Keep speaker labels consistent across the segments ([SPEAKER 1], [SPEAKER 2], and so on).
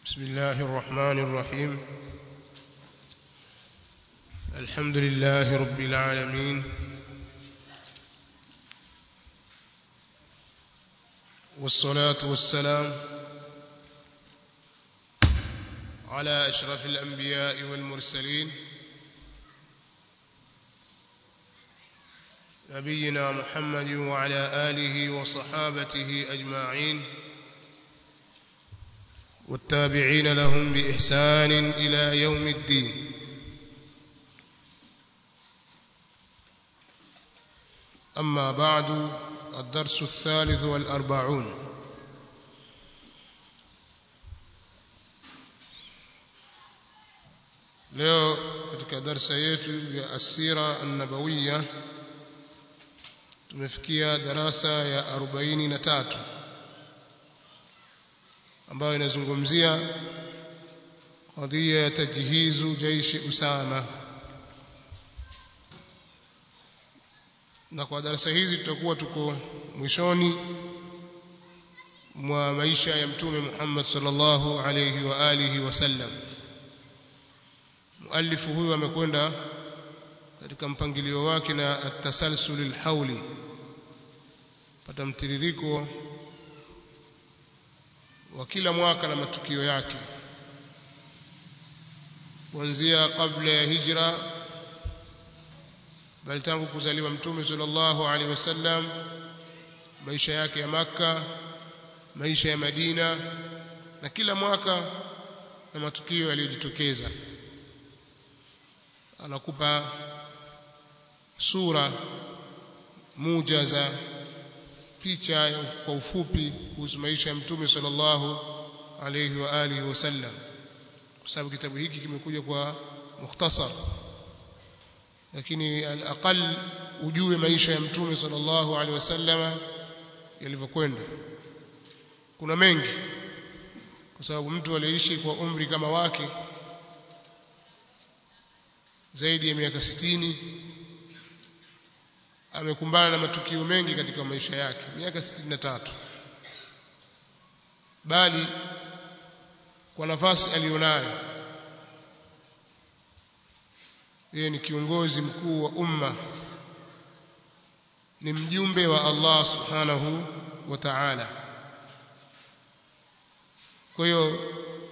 [SPEAKER 1] بسم الله الرحمن الرحيم الحمد لله رب العالمين والصلاة والسلام على أشرف الأنبياء والمرسلين نبينا محمد وعلى آله وصحابته أجمعين والتابعين لهم بإحسان إلى يوم الدين أما بعد الدرس الثالث والأربعون leo katika darsa yetu ya asira annabawiya tumefikia darasa ya 43 ambayo inazungumzia qadhiya ya tajhizu jaishi usama na kwa darasa hizi tutakuwa tuko mwishoni mwa maisha ya mtume Muhammad sallallahu alayhi wa alihi wasallam muallifu huyu amekwenda katika mpangilio wake na at-tasalsul al-hawli pata mtiririko wa kila mwaka na matukio yake kuanzia kabla ya hijra bali tangu kuzaliwa mtume sallallahu alaihi wasallam maisha yake ya maka maisha ya Madina na kila mwaka na matukio yaliyojitokeza anakupa sura mujaza picha kwa ufupi kuhusu maisha ya mtume sallallahu alayhi wa alihi wasallam kwa sababu kitabu hiki kimekuja kwa mukhtasar lakini al-aqal ujue maisha ya mtume sallallahu alaihi wasallam yalivyokwenda kuna mengi kwa sababu mtu aliishi kwa umri kama wake zaidi ya miaka sitini amekumbana na matukio mengi katika maisha yake miaka 63 bali kwa nafasi aliyonayo yeye ni kiongozi mkuu wa umma ni mjumbe wa Allah subhanahu wa ta'ala kwa hiyo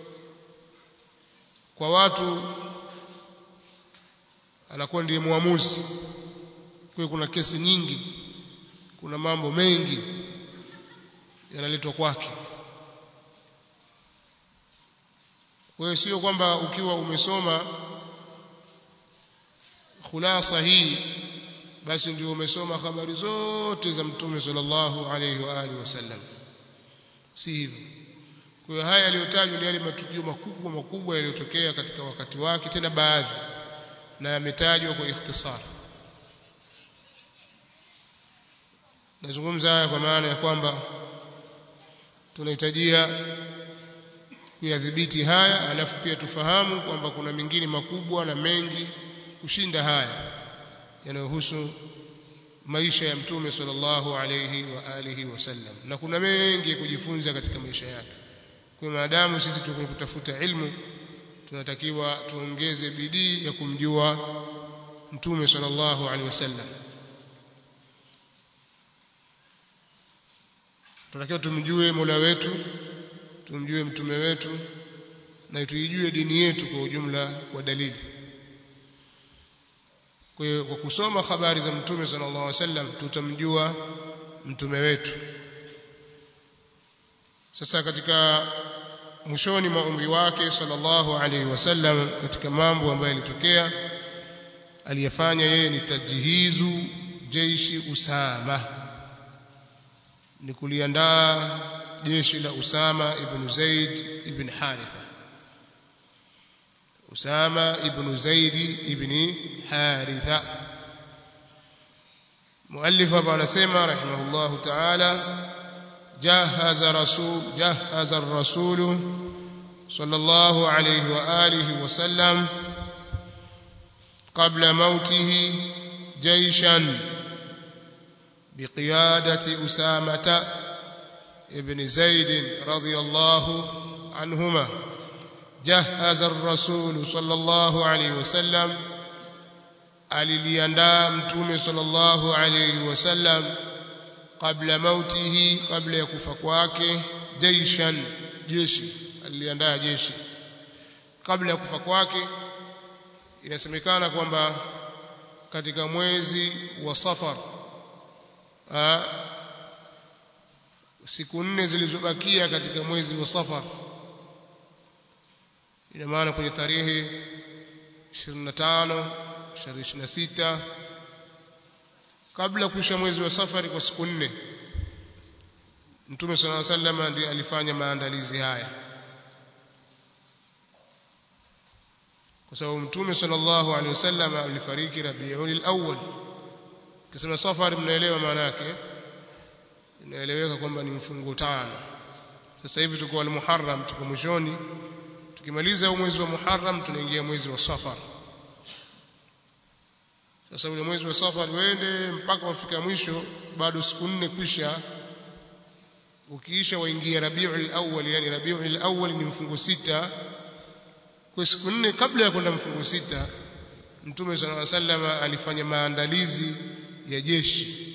[SPEAKER 1] kwa watu anakuwa ndiye muamuzi kwa kuna kesi nyingi kuna mambo mengi yanaletwa kwake kwa hiyo sio kwamba ukiwa umesoma khulasa hii basi ndio umesoma habari zote za mtume sallallahu alayhi wa alihi wasallam si hivyo kwa hiyo haya yaliyotajwa ni yale matukio makubwa makubwa yaliyotokea katika wakati wake tena baadhi na yametajwa kwa ikhtisar nazungumza haya kwa maana ya kwamba tunahitajia kuyadhibiti haya alafu pia tufahamu kwamba kuna mengine makubwa na mengi kushinda haya yanayohusu maisha ya mtume sallallahu alayhi wa alihi wasallam na kuna mengi ya kujifunza katika maisha yake kwa maadamu sisi tuko kutafuta ilmu tunatakiwa tuongeze bidii ya kumjua mtume sallallahu alaihi wasallam tunatakiwa tumjue Mola wetu tumjue mtume wetu na tuijue dini yetu kwa ujumla kwa dalili kwa hiyo kwa kusoma habari za mtume sallallahu alaihi wasallam tutamjua mtume wetu sasa katika mwishoni mwa umri wake sallallahu alaihi wasallam katika mambo ambayo yalitokea aliyafanya yeye ni tajhizu jeshi Usama ni kuliandaa jeshi la Usama ibn Zaid ibn Haritha Usama ibn Zaid ibn Haritha muallif hapa anasema rahimahullahu ta'ala جهز رسول جهز الرسول صلى الله عليه وآله وسلم قبل موته جيشا بقيادة أسامة ابن زيد رضي الله عنهما jahaza ar-rasul sallallahu alayhi wasallam aliliandaa mtume sallallahu alayhi wasallam kabla mautihi kabla ya kufa kwake jaishan jeshi aliliandaa jeshi kabla ya kufa kwake inasemekana kwamba katika mwezi wa safar aa, siku nne zilizobakia katika mwezi wa safar ina maana kwenye tarehe 25 26 kabla kuisha mwezi wa safari kwa siku nne Mtume صلى الله عليه وسلم ndiye alifanya maandalizi haya kwa sababu Mtume sallallahu alaihi wasallam alifariki Rabiul Awwal kisema safari mnaelewa maana yake inaeleweka kwamba ni mfungo tano sasa hivi tuko al-Muharram tuko mwishoni tukimaliza mwezi wa Muharram tunaingia mwezi wa Safar sasa ule mwezi wa Safar uende mpaka wafika mwisho bado siku nne kwisha ukiisha waingia Rabiul Awwal yani Rabiul Awwal ni mfungo sita kwa siku nne kabla ya kwenda mfungo sita Mtume صلى الله عليه وسلم alifanya maandalizi ya jeshi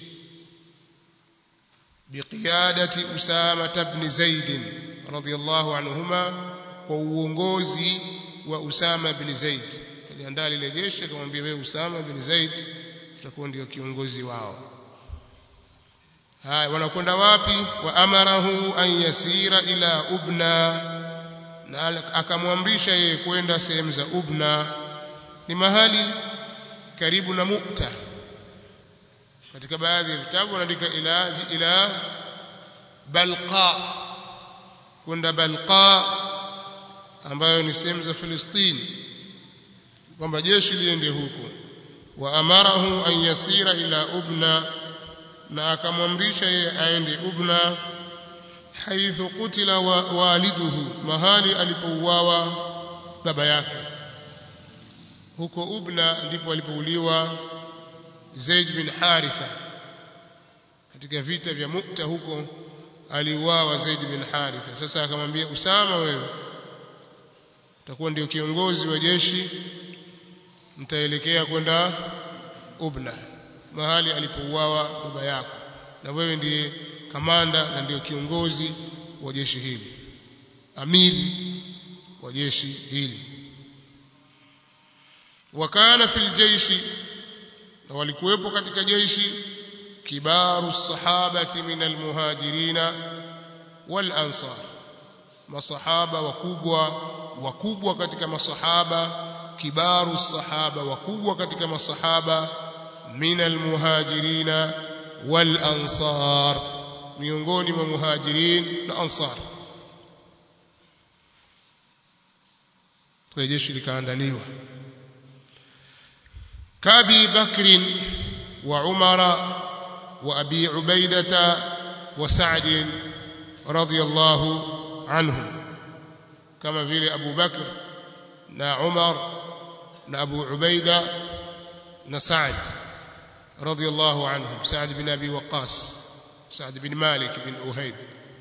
[SPEAKER 1] biqiyadati Usama ibn Zaid radhiyallahu anhuma kwa uongozi wa Usama ibn Zaid aliandaa lile jeshi akamwambia wewe Usama ibn Zaid utakuwa ndio kiongozi wao haya wanakwenda wapi wa amarahu an yasira ila ubna na akamwamrisha yeye kwenda sehemu za ubna ni mahali karibu na mukta katika baadhi ya vitabu wanaandika ila ila balqa kwenda balqa ambayo ni sehemu za Filistini kwamba jeshi liende huko wa amarahu an yasira ila ubna na akamwamrisha yeye aende ubna haithu kutila wa waliduhu mahali alipouawa baba yake huko ubna ndipo alipouliwa Zaid bin Haritha katika vita vya Mukta huko aliuawa Zaid bin Haritha sasa akamwambia Usama wewe utakuwa ndio kiongozi wa jeshi mtaelekea kwenda Ubna mahali alipouawa baba yako na wewe ndiye kamanda na ndio kiongozi wa jeshi hili amiri wa jeshi hili wakana fil jaishi na walikuwepo katika jeshi kibaru sahabati min almuhajirina wal ansar masahaba wakubwa wakubwa katika masahaba kibaru sahaba wakubwa katika masahaba min almuhajirina wal ansar miongoni mwa muhajirin na ansar kwa jeshi likaandaliwa kabi bakrin wa umara wa abi ubaidata wa sa'd radiyallahu anhum kama vile abu bakr na umar na abu ubaida na sa'd radiyallahu anhum sa'd bin abi waqas sa'd bin malik bin uhayb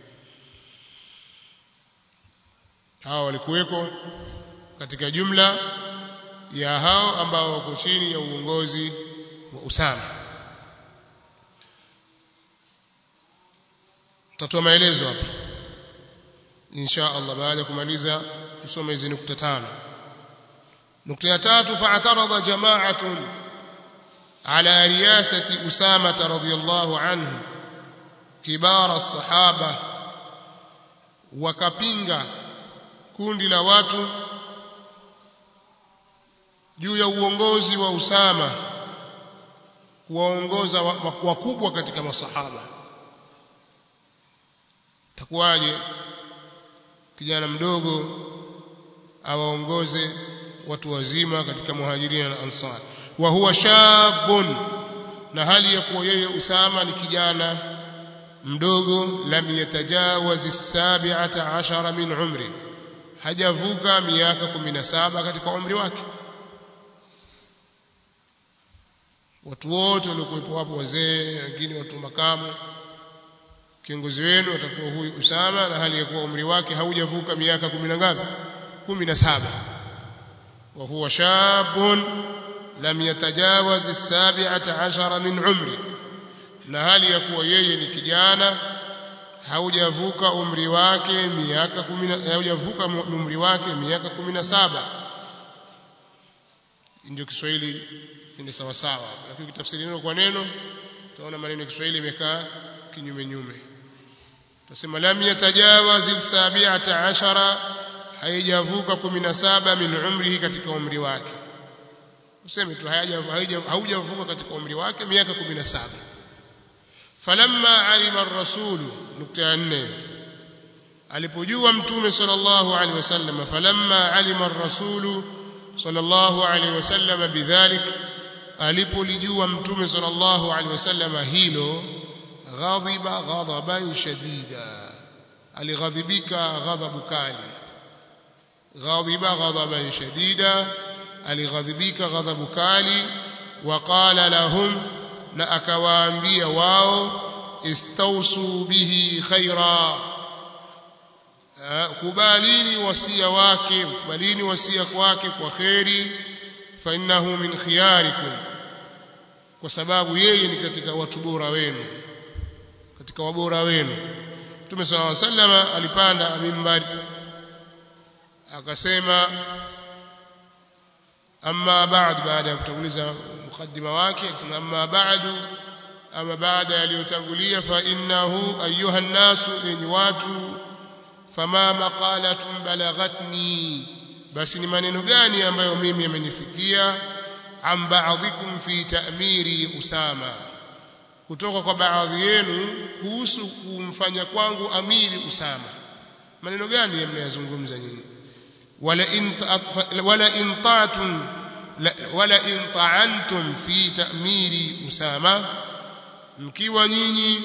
[SPEAKER 1] hawa walikuweko katika jumla ya hao ambao wako chini ya uongozi wa Usama tutatoa maelezo hapa insha Allah baada ya kumaliza kusoma hizi nukta tano nukta ya tatu fa'tarada jama'atun ala riyasati Usama radhiyallahu anhu kibara sahaba wakapinga kundi la watu juu ya uongozi wa Usama kuwaongoza wakubwa katika masahaba takuwaje kijana mdogo awaongoze watu wazima katika muhajirina na ansar wa huwa shabun na hali ya kuwa yeye Usama ni kijana mdogo lam yatajawaz as-sabi'ata ashara min umri hajavuka miaka 17 katika umri wake watu wote waliokuwepo hapo wazee wengine watu makamu kiongozi wenu atakuwa huyu Usama na hali ya kuwa umri wake haujavuka miaka kumi na ngapi 17 wa huwa shabun lam yatajawaz as-sabi'ata 'ashara min umri na hali ya kuwa yeye ni kijana haujavuka umri wake miaka 10 haujavuka umri wake miaka 17 ndio Kiswahili ni sawa sawa lakini kitafsiri neno kwa neno utaona maneno ya Kiswahili imekaa kinyume nyume tutasema lam yatajawaz al-sabi'ata 'ashara haijavuka 17 min umrihi katika umri wake useme tu haujavuka katika umri wake miaka 17 falamma alima ar-rasul nukta ya 4 alipojua mtume sallallahu alaihi wasallam falamma alima ar-rasul sallallahu alaihi wasallam bidhalik alipolijua mtume sallallahu alaihi wasallam hilo ghadhiba ghadaban shadida alighadhibika ghadhabu kali ghadhiba ghadaban shadida alighadhibika ghadhabu kali waqala lahum na akawaambia wao istausu bihi khaira kubalini wasia wake kubalini wasia wake kwa khairi fa innahu min khiyarikum kwa sababu yeye ni katika watu bora wenu katika wabora wenu Mtume صلى الله عليه وسلم alipanda mimbari akasema amma ba'd baada ya kutanguliza mukaddima wake akasema amma ba'du ama baada yaliyotangulia fa innahu ayuha an-nasu enyi watu fama maqalatun balaghatni basi ni maneno gani ambayo mimi yamenifikia am ba'dhikum fi ta'miri usama kutoka kwa baadhi yenu kuhusu kumfanya kwangu amiri usama maneno gani mnayazungumza nyinyi wala in wala in ta'tum wala in ta'antum fi ta'miri usama mkiwa nyinyi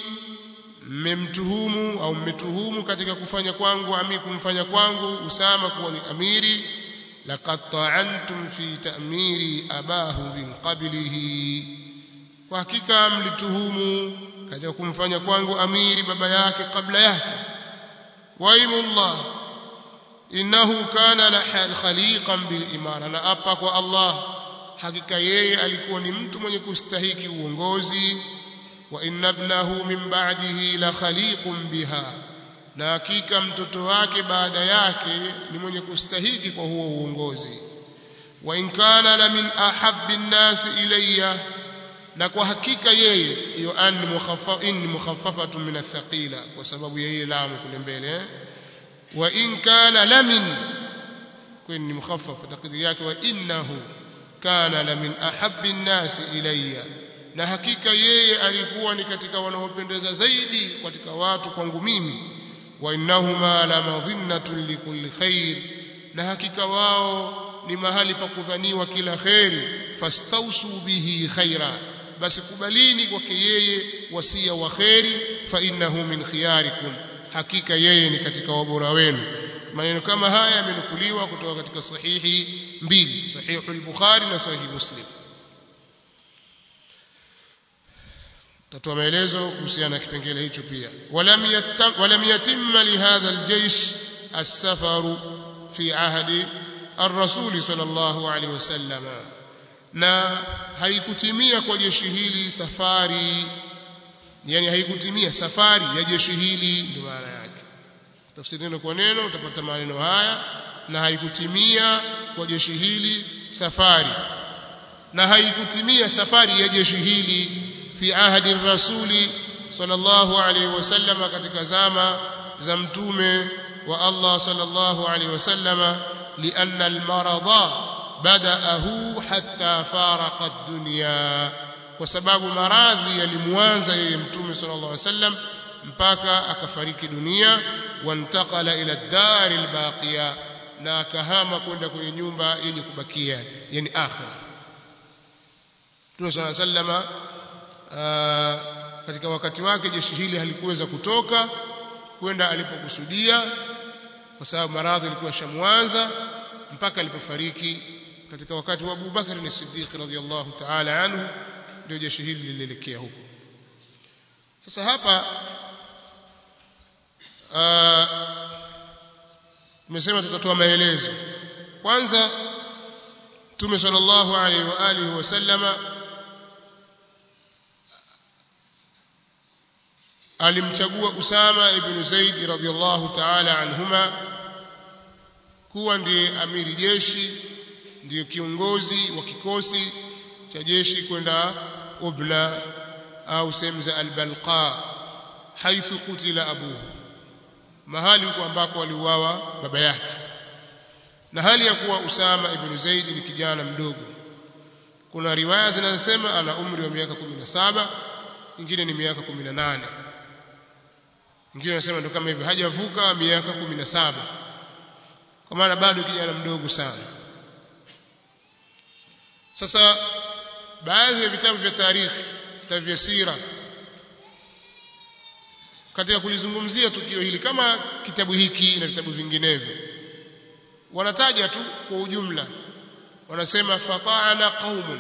[SPEAKER 1] mmemtuhumu au mmetuhumu katika kufanya kwangu ami kumfanya kwangu usama kuwa ni amiri laqad ta'antum fi ta'miri abahu min qablihi kwa hakika mlituhumu katika kumfanya kwangu amiri baba yake kabla yake waimullah innahu kana la khaliqan bil imara na apa kwa Allah hakika yeye alikuwa ni mtu mwenye kustahiki uongozi wa inna ibnahu min ba'dihi la khaliqun biha na hakika mtoto wake baada yake ni mwenye kustahiki kwa huo uongozi wa in kana la min ahabbi an-nas ilayya na kwa hakika yeye hiyo an mukhaffaf in mukhaffafatun min athqila kwa sababu yeye lamu kule mbele eh? wa in kana lamin kwani mukhaffaf takdiri yake wa innahu kana lamin ahabbi an-nas ilayya na hakika yeye alikuwa ni katika wanaopendeza zaidi katika watu kwangu mimi wa innahuma la madhinnatun likulli khair na hakika wao ni mahali pa kudhaniwa kila khairi fastausu bihi khaira basi kubalini kwake yeye wasia wa khairi fa innahu min khiyarikum hakika yeye ni katika wabora wenu maneno kama haya yamenukuliwa kutoka katika sahihi mbili sahihu al-bukhari na sahihi muslim tatoa maelezo kuhusiana na kipengele hicho pia walam yatam walam yatimma li hadha al-jaysh as-safaru fi ahdi ar-rasul sallallahu alaihi wasallam na haikutimia kwa jeshi hili safari yani haikutimia safari ya jeshi hili ndio maana yake tafsiri neno kwa neno utapata maneno haya na haikutimia kwa jeshi hili safari na haikutimia safari ya jeshi hili fi ahdi rasuli sallallahu alaihi wasallam katika zama za mtume wa Allah sallallahu alaihi wasallam lianna almarada badaahu hatta faraqa ad-dunya kwa sababu maradhi yalimwanza yeye mtume sallallahu alaihi wasallam mpaka akafariki dunia wantaqala ila ad-dar al-baqiya na akahama kwenda kwenye nyumba yenye kubakia yani akhira Mtume sallallahu alaihi wasallam katika wakati wake jeshi hili halikuweza kutoka kwenda alipokusudia kwa sababu maradhi yalikuwa shamwanza mpaka alipofariki katika wakati wa Abu Bakar ni Siddiq radhiyallahu ta'ala anhu ndio jeshi hili lilielekea huko sasa hapa tumesema tutatoa maelezo kwanza Mtume sallallahu alaihi wa alihi wasallama alimchagua Usama ibn Zaid radhiyallahu ta'ala anhuma kuwa ndiye amiri jeshi ndiye kiongozi wa kikosi cha jeshi kwenda Ubla au sehemu za Al-Balqa haithu kutila abuhu mahali huko ambako aliuawa baba yake na hali ya kuwa Usama ibn Zaid ni kijana mdogo kuna riwaya zinazosema ana umri wa miaka 17 nyingine ni miaka 18 nyingine wanasema ndio kama hivyo hajavuka miaka 17 kwa maana bado kijana mdogo sana sasa baadhi ya vitabu vya tarikhi vitabu vya sira katika kulizungumzia tukio hili kama kitabu hiki na vitabu vinginevyo wanataja tu kwa ujumla wanasema fata'ana qaumun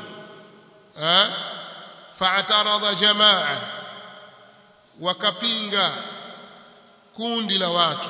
[SPEAKER 1] fa'tarada jamaa wakapinga kundi la watu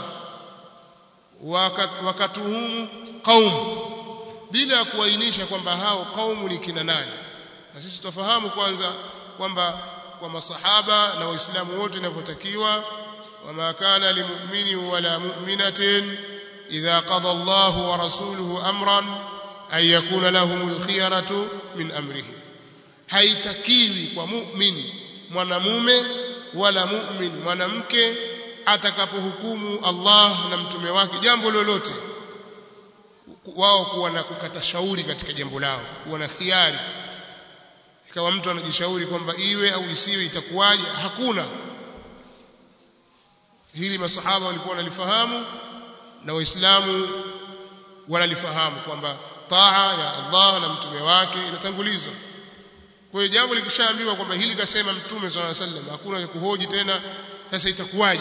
[SPEAKER 1] wakatuhumu qaum bila kuainisha kwamba hao qaumu ni kina nani na sisi tufahamu kwanza kwamba kwa masahaba na waislamu wote inavyotakiwa wama kana limu'mini wala mu'minatin idha qada Allahu wa rasuluhu amran an yakuna lahumul khiyaratu min amrihim haitakiwi kwa mu'min mwanamume wala mu'min mwanamke atakapohukumu Allah na mtume wake jambo lolote wao kuwa na kukata shauri katika jambo lao kuwa na khiari ikawa mtu anajishauri kwamba iwe au isiwe itakuwaje hakuna hili masahaba walikuwa wanalifahamu na waislamu wanalifahamu kwamba taa ya Allah na mtume wake inatangulizwa kwa hiyo jambo likishaambiwa kwamba hili kasema mtume swalla sallam hakuna cha kuhoji tena sasa itakuwaje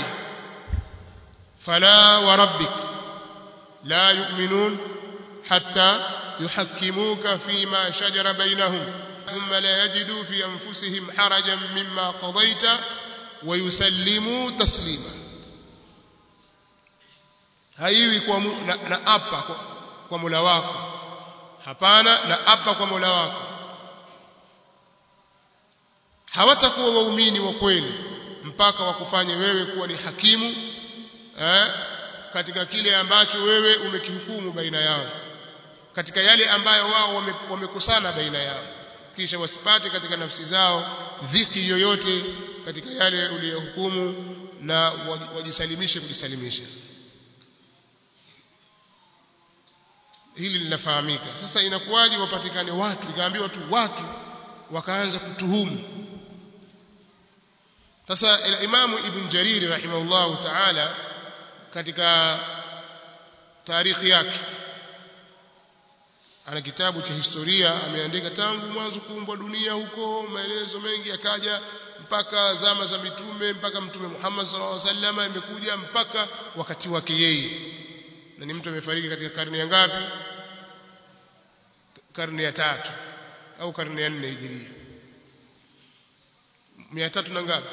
[SPEAKER 1] fala wa rabbik la yu'minun hatta yuhakkimuka fima shajara bainahum ثم لا يجدوا في أنفسهم حرجا مما قضيت ويسلموا تسليما haiwi kwa na, na apa kwa, kwa Mola wako hapana na apa kwa Mola wako hawatakuwa waumini wa kweli mpaka wakufanye wewe kuwa ni hakimu eh, katika kile ambacho wewe umekihukumu baina yao katika yale ambayo wao wamekusana wame baina yao kisha wasipate katika nafsi zao dhiki yoyote katika yale uliyohukumu na wajisalimishe kujisalimisha hili linafahamika sasa inakuwaje wapatikane watu ikaambiwa tu watu wakaanza kutuhumu sasa imamu ibn jariri rahimahullahu ta'ala katika tarikhi yake ana kitabu cha historia ameandika tangu mwanzo kuumbwa dunia huko maelezo mengi akaja mpaka zama za mitume mpaka mtume Muhammad sallallahu alaihi wasallam imekuja mpaka wakati wake yeye na ni mtu amefariki katika karne ya ngapi karne ya tatu au karne ya nne hijiria mia tatu na ngapi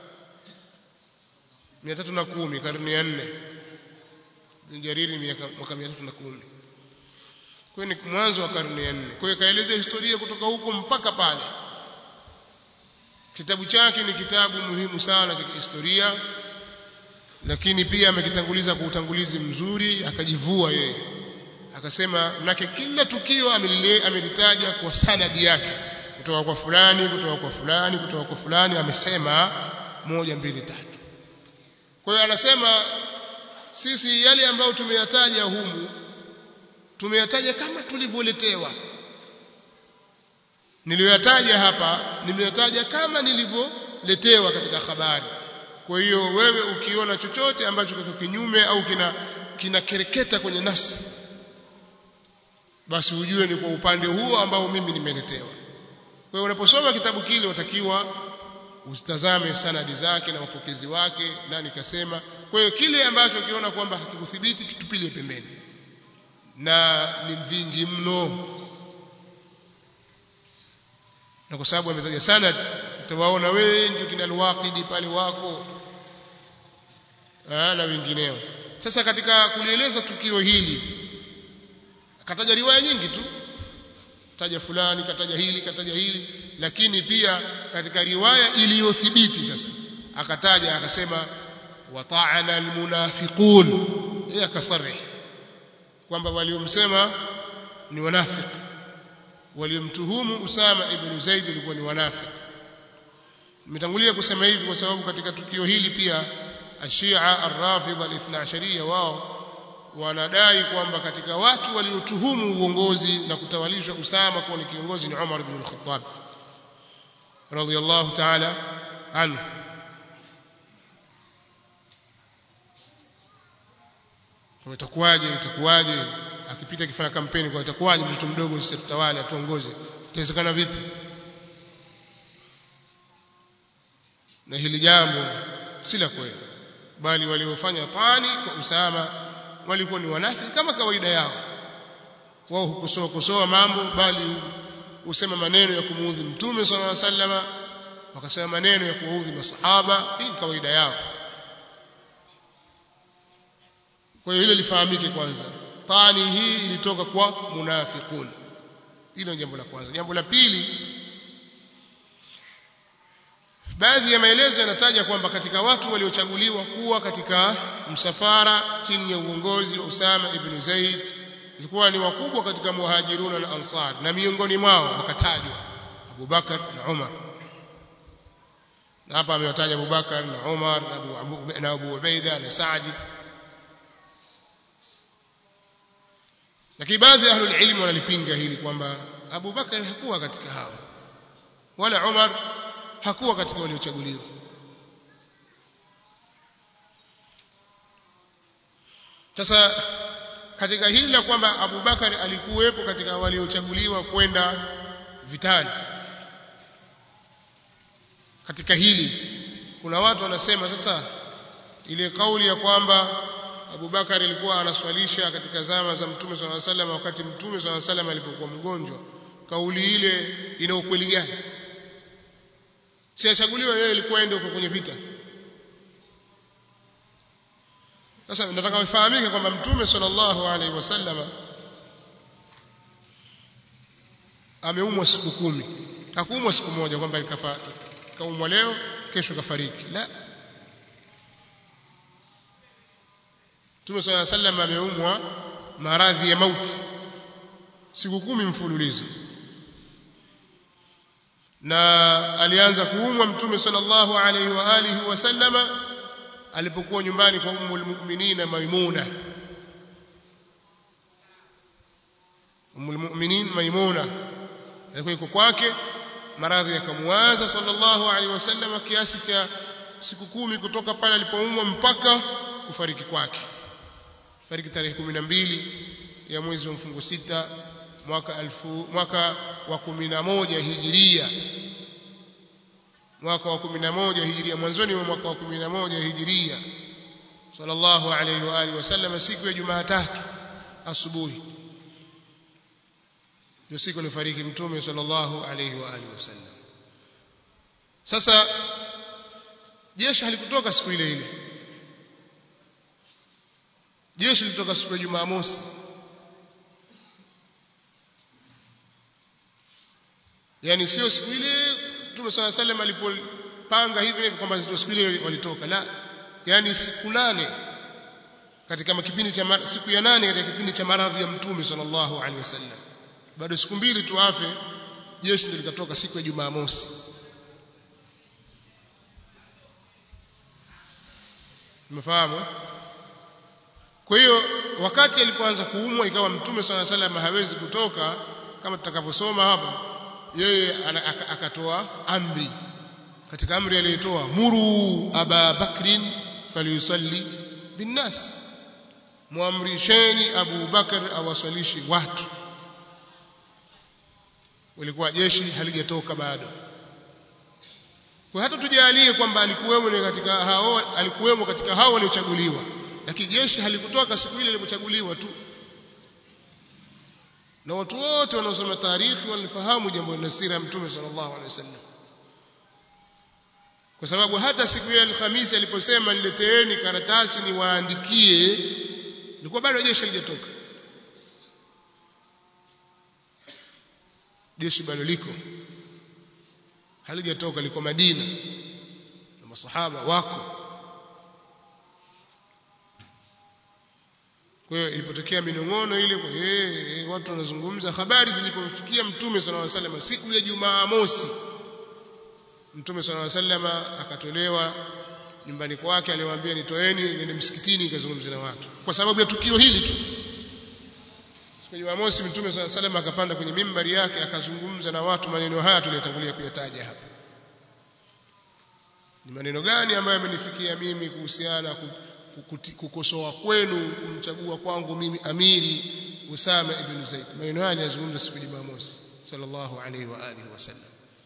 [SPEAKER 1] mia tatu na kumi karne ya nne jariri mwaka mia tatu na kumi kwa hiyo ni mwanzo wa karne ya nne kwa hiyo kaelezea historia kutoka huko mpaka pale kitabu chake ni kitabu muhimu sana cha historia lakini pia amekitanguliza kwa utangulizi mzuri akajivua yeye akasema manake kila tukio amelitaja kwa sanadi yake kutoka kwa fulani kutoka kwa fulani kutoka kwa fulani amesema moja mbili tatu kwa hiyo anasema sisi yale ambayo tumeyataja humu tumeyataja kama tulivyoletewa niliyoyataja hapa nimeyataja kama nilivyoletewa katika habari kwa hiyo wewe ukiona chochote ambacho kiko kinyume au kina kinakereketa kwenye nafsi basi ujue ni kwa upande huo ambao mimi nimeletewa kwa hiyo unaposoma kitabu kile utakiwa usitazame sanadi zake na mapokezi wake nani kasema kwa hiyo kile ambacho ukiona kwamba hakikuthibiti kitupilie pembeni na ni vingi mno na kwa sababu ametaja sanad utawaona wengi kina alwaqidi pale wako Aa, na wengineo sasa katika kulieleza tukio hili akataja riwaya nyingi tu taja fulani kataja hili kataja hili lakini pia katika riwaya iliyothibiti sasa akataja akasema wata'ana almunafiqun yeye akasarih kwamba waliomsema ni wanafiki waliomtuhumu Usama ibn Zaid ilikuwa ni wanafiki nimetangulia kusema hivi kwa sababu katika tukio hili pia ashia ar-rafidha al-ithna wao wanadai kwamba katika watu waliotuhumu uongozi na kutawalishwa Usama kuwa ni kiongozi ni Umar ibn al-Khattab radiyallahu ta'ala anhu kama itakuwaje itakuwaje akipita akifanya kampeni kwa itakuwaje mtoto mdogo sisi tutawale atuongoze itawezekana vipi na hili jambo si la kweli bali waliofanya tani kwa Usama walikuwa ni wanafiki kama kawaida yao wao hukosoa kosoa mambo bali husema maneno ya kumuudhi mtume sallallahu alaihi wasallama wakasema maneno ya kuwaudhi masahaba hii kawaida yao kwa hiyo hilo lifahamike kwanza tani hii ilitoka kwa munafiqun hilo ni jambo la kwanza jambo la pili baadhi ya maelezo yanataja kwamba katika watu waliochaguliwa kuwa katika msafara chini ya uongozi wa Usama ibn Zaid ilikuwa ni wakubwa katika muhajiruna na ansar na miongoni mwao wakatajwa Abu Bakar na Umar na hapa amewataja Abu Bakar na Umar na Abu, Abu, na Abu Ubaida na Saadi lakini baadhi ya ahlul ilm wanalipinga hili kwamba Abu Bakar hakuwa katika hao wala Umar hakuwa katika waliochaguliwa sasa katika hili la kwamba Abu Bakar alikuwepo katika waliochaguliwa kwenda vitani katika hili kuna watu wanasema sasa ile kauli ya kwamba Abu Bakar alikuwa anaswalisha katika zama za Mtume swalla salam wakati Mtume swalla salam alipokuwa mgonjwa kauli ile ina ukweli gani siachaguliwa yeye ilikuwa ende huko kwenye vita sasa nataka ufahamike kwamba mtume sallallahu alaihi wasallama ameumwa siku kumi hakuumwa siku moja kwamba kaumwa leo kesho kafariki la mtume sallallahu alaihi wasallam ameumwa maradhi ya mauti siku kumi mfululizo na alianza kuumwa mtume sallallahu alaihi wa alihi wasallama alipokuwa nyumbani kwa ummul mu'minin maimuna ummul mu'minin maimuna alikuwa yuko kwake maradhi yakamwanza sallallahu alaihi wasallam kiasi cha siku kumi kutoka pale alipoumwa mpaka kufariki kwake fariki tarehe 12 ya mwezi wa mfungo sita mwaka alfu, mwaka wa 11 hijiria mwaka wa 11 hijiria mwanzoni mwa mwaka wa 11 hijiria sallallahu alayhi wa alihi wasallam siku ya Jumatatu asubuhi ndio siku alifariki mtume sallallahu alayhi wa alihi wasallam sasa jeshi halikutoka siku ile ile jeshi lilitoka siku ya Jumamosi yani sio siku ile Mtume صلى الله عليه وسلم alipopanga hivi hivi kwamba ndio siku ile walitoka la yani siku nane katika kipindi cha siku ya nane katika kipindi cha maradhi ya Mtume sallallahu alaihi wasallam bado siku mbili tu afe jeshi ndio likatoka siku ya Jumamosi Umefahamu? Kwa hiyo wakati alipoanza kuumwa ikawa Mtume swalla salam hawezi kutoka kama tutakavyosoma hapa yeye akatoa amri katika amri aliyotoa muru aba bakrin falyusalli binnas muamrisheni Abu Bakar awaswalishi watu walikuwa jeshi halijatoka bado kwa hata tujalie kwamba alikuwemo katika hao alikuwemo katika hao waliochaguliwa lakini jeshi halikutoka siku ile ilipochaguliwa tu na watu wote wanaosoma taarikhi walifahamu jambo la sira ya mtume sallallahu alaihi wasallam kwa sababu hata siku ya Alhamisi aliposema nileteeni karatasi niwaandikie ilikuwa bado jeshi halijatoka jeshi bado liko halijatoka liko Madina na masahaba wako kwa hiyo ilipotokea minong'ono ile kwa yeye watu wanazungumza habari zilipomfikia mtume sallallahu alaihi wasallam siku ya Jumaa mosi mtume sallallahu alaihi wasallam akatolewa nyumbani kwake aliwaambia nitoeni nende msikitini nikazungumze na watu kwa sababu ya tukio hili tu siku ya Jumamosi mtume sallallahu alaihi wasallam akapanda kwenye mimbari yake akazungumza na watu maneno haya tuliyotangulia kuyataja hapa ni maneno gani ambayo yamenifikia mimi kuhusiana kukosoa kwenu kumchagua kwangu mimi amiri Usama ibn Zaid maneno haya yazungumza siku ya Jumamosi sallallahu alaihi wa alihi wasallam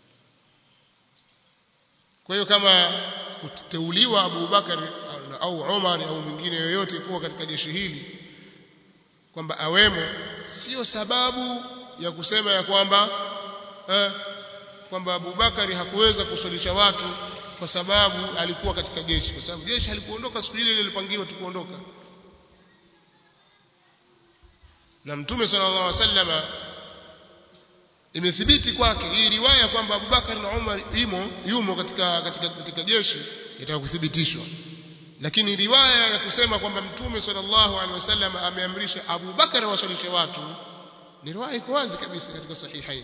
[SPEAKER 1] kwa hiyo kama kuteuliwa Abu Bakar au Umar au mwingine yoyote kuwa katika jeshi hili kwamba awemo sio sababu ya kusema ya kwamba eh, kwamba Abu Bakari hakuweza kuswalisha watu kwa sababu alikuwa katika jeshi kwa sababu jeshi halikuondoka siku ile ile ilipangiwa tu kuondoka na mtume sallallahu alaihi wasallama imethibiti kwake hii riwaya kwamba Abubakar na Umar imo yumo katika katika, katika jeshi itakuthibitishwa lakini riwaya ya kusema kwamba mtume sallallahu alaihi wasallam ameamrisha Abu Bakar wasalishe watu ni riwaya iko wazi kabisa katika sahihain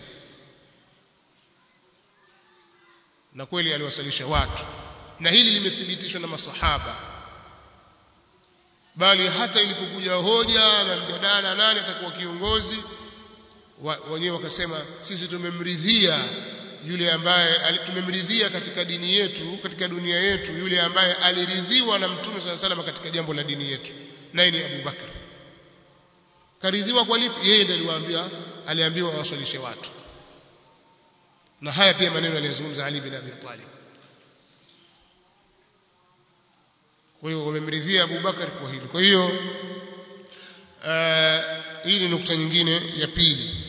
[SPEAKER 1] na kweli aliwasalisha watu na hili limethibitishwa na masahaba bali hata ilipokuja hoja na mjadala nani atakuwa kiongozi wenyewe wakasema sisi tumemridhia yule ambaye tumemridhia katika dini yetu katika dunia yetu yule ambaye aliridhiwa na mtume swalla salama katika jambo la dini yetu naye ni Abu Bakar karidhiwa kwa lipi yeye ndiye aliwaambia aliambiwa waswalishe watu na haya pia maneno aliyozungumza Ali bin Abi Talib kwa hiyo wamemridhia Abu Bakar kwa hili kwa hiyo hii ni nukta nyingine ya pili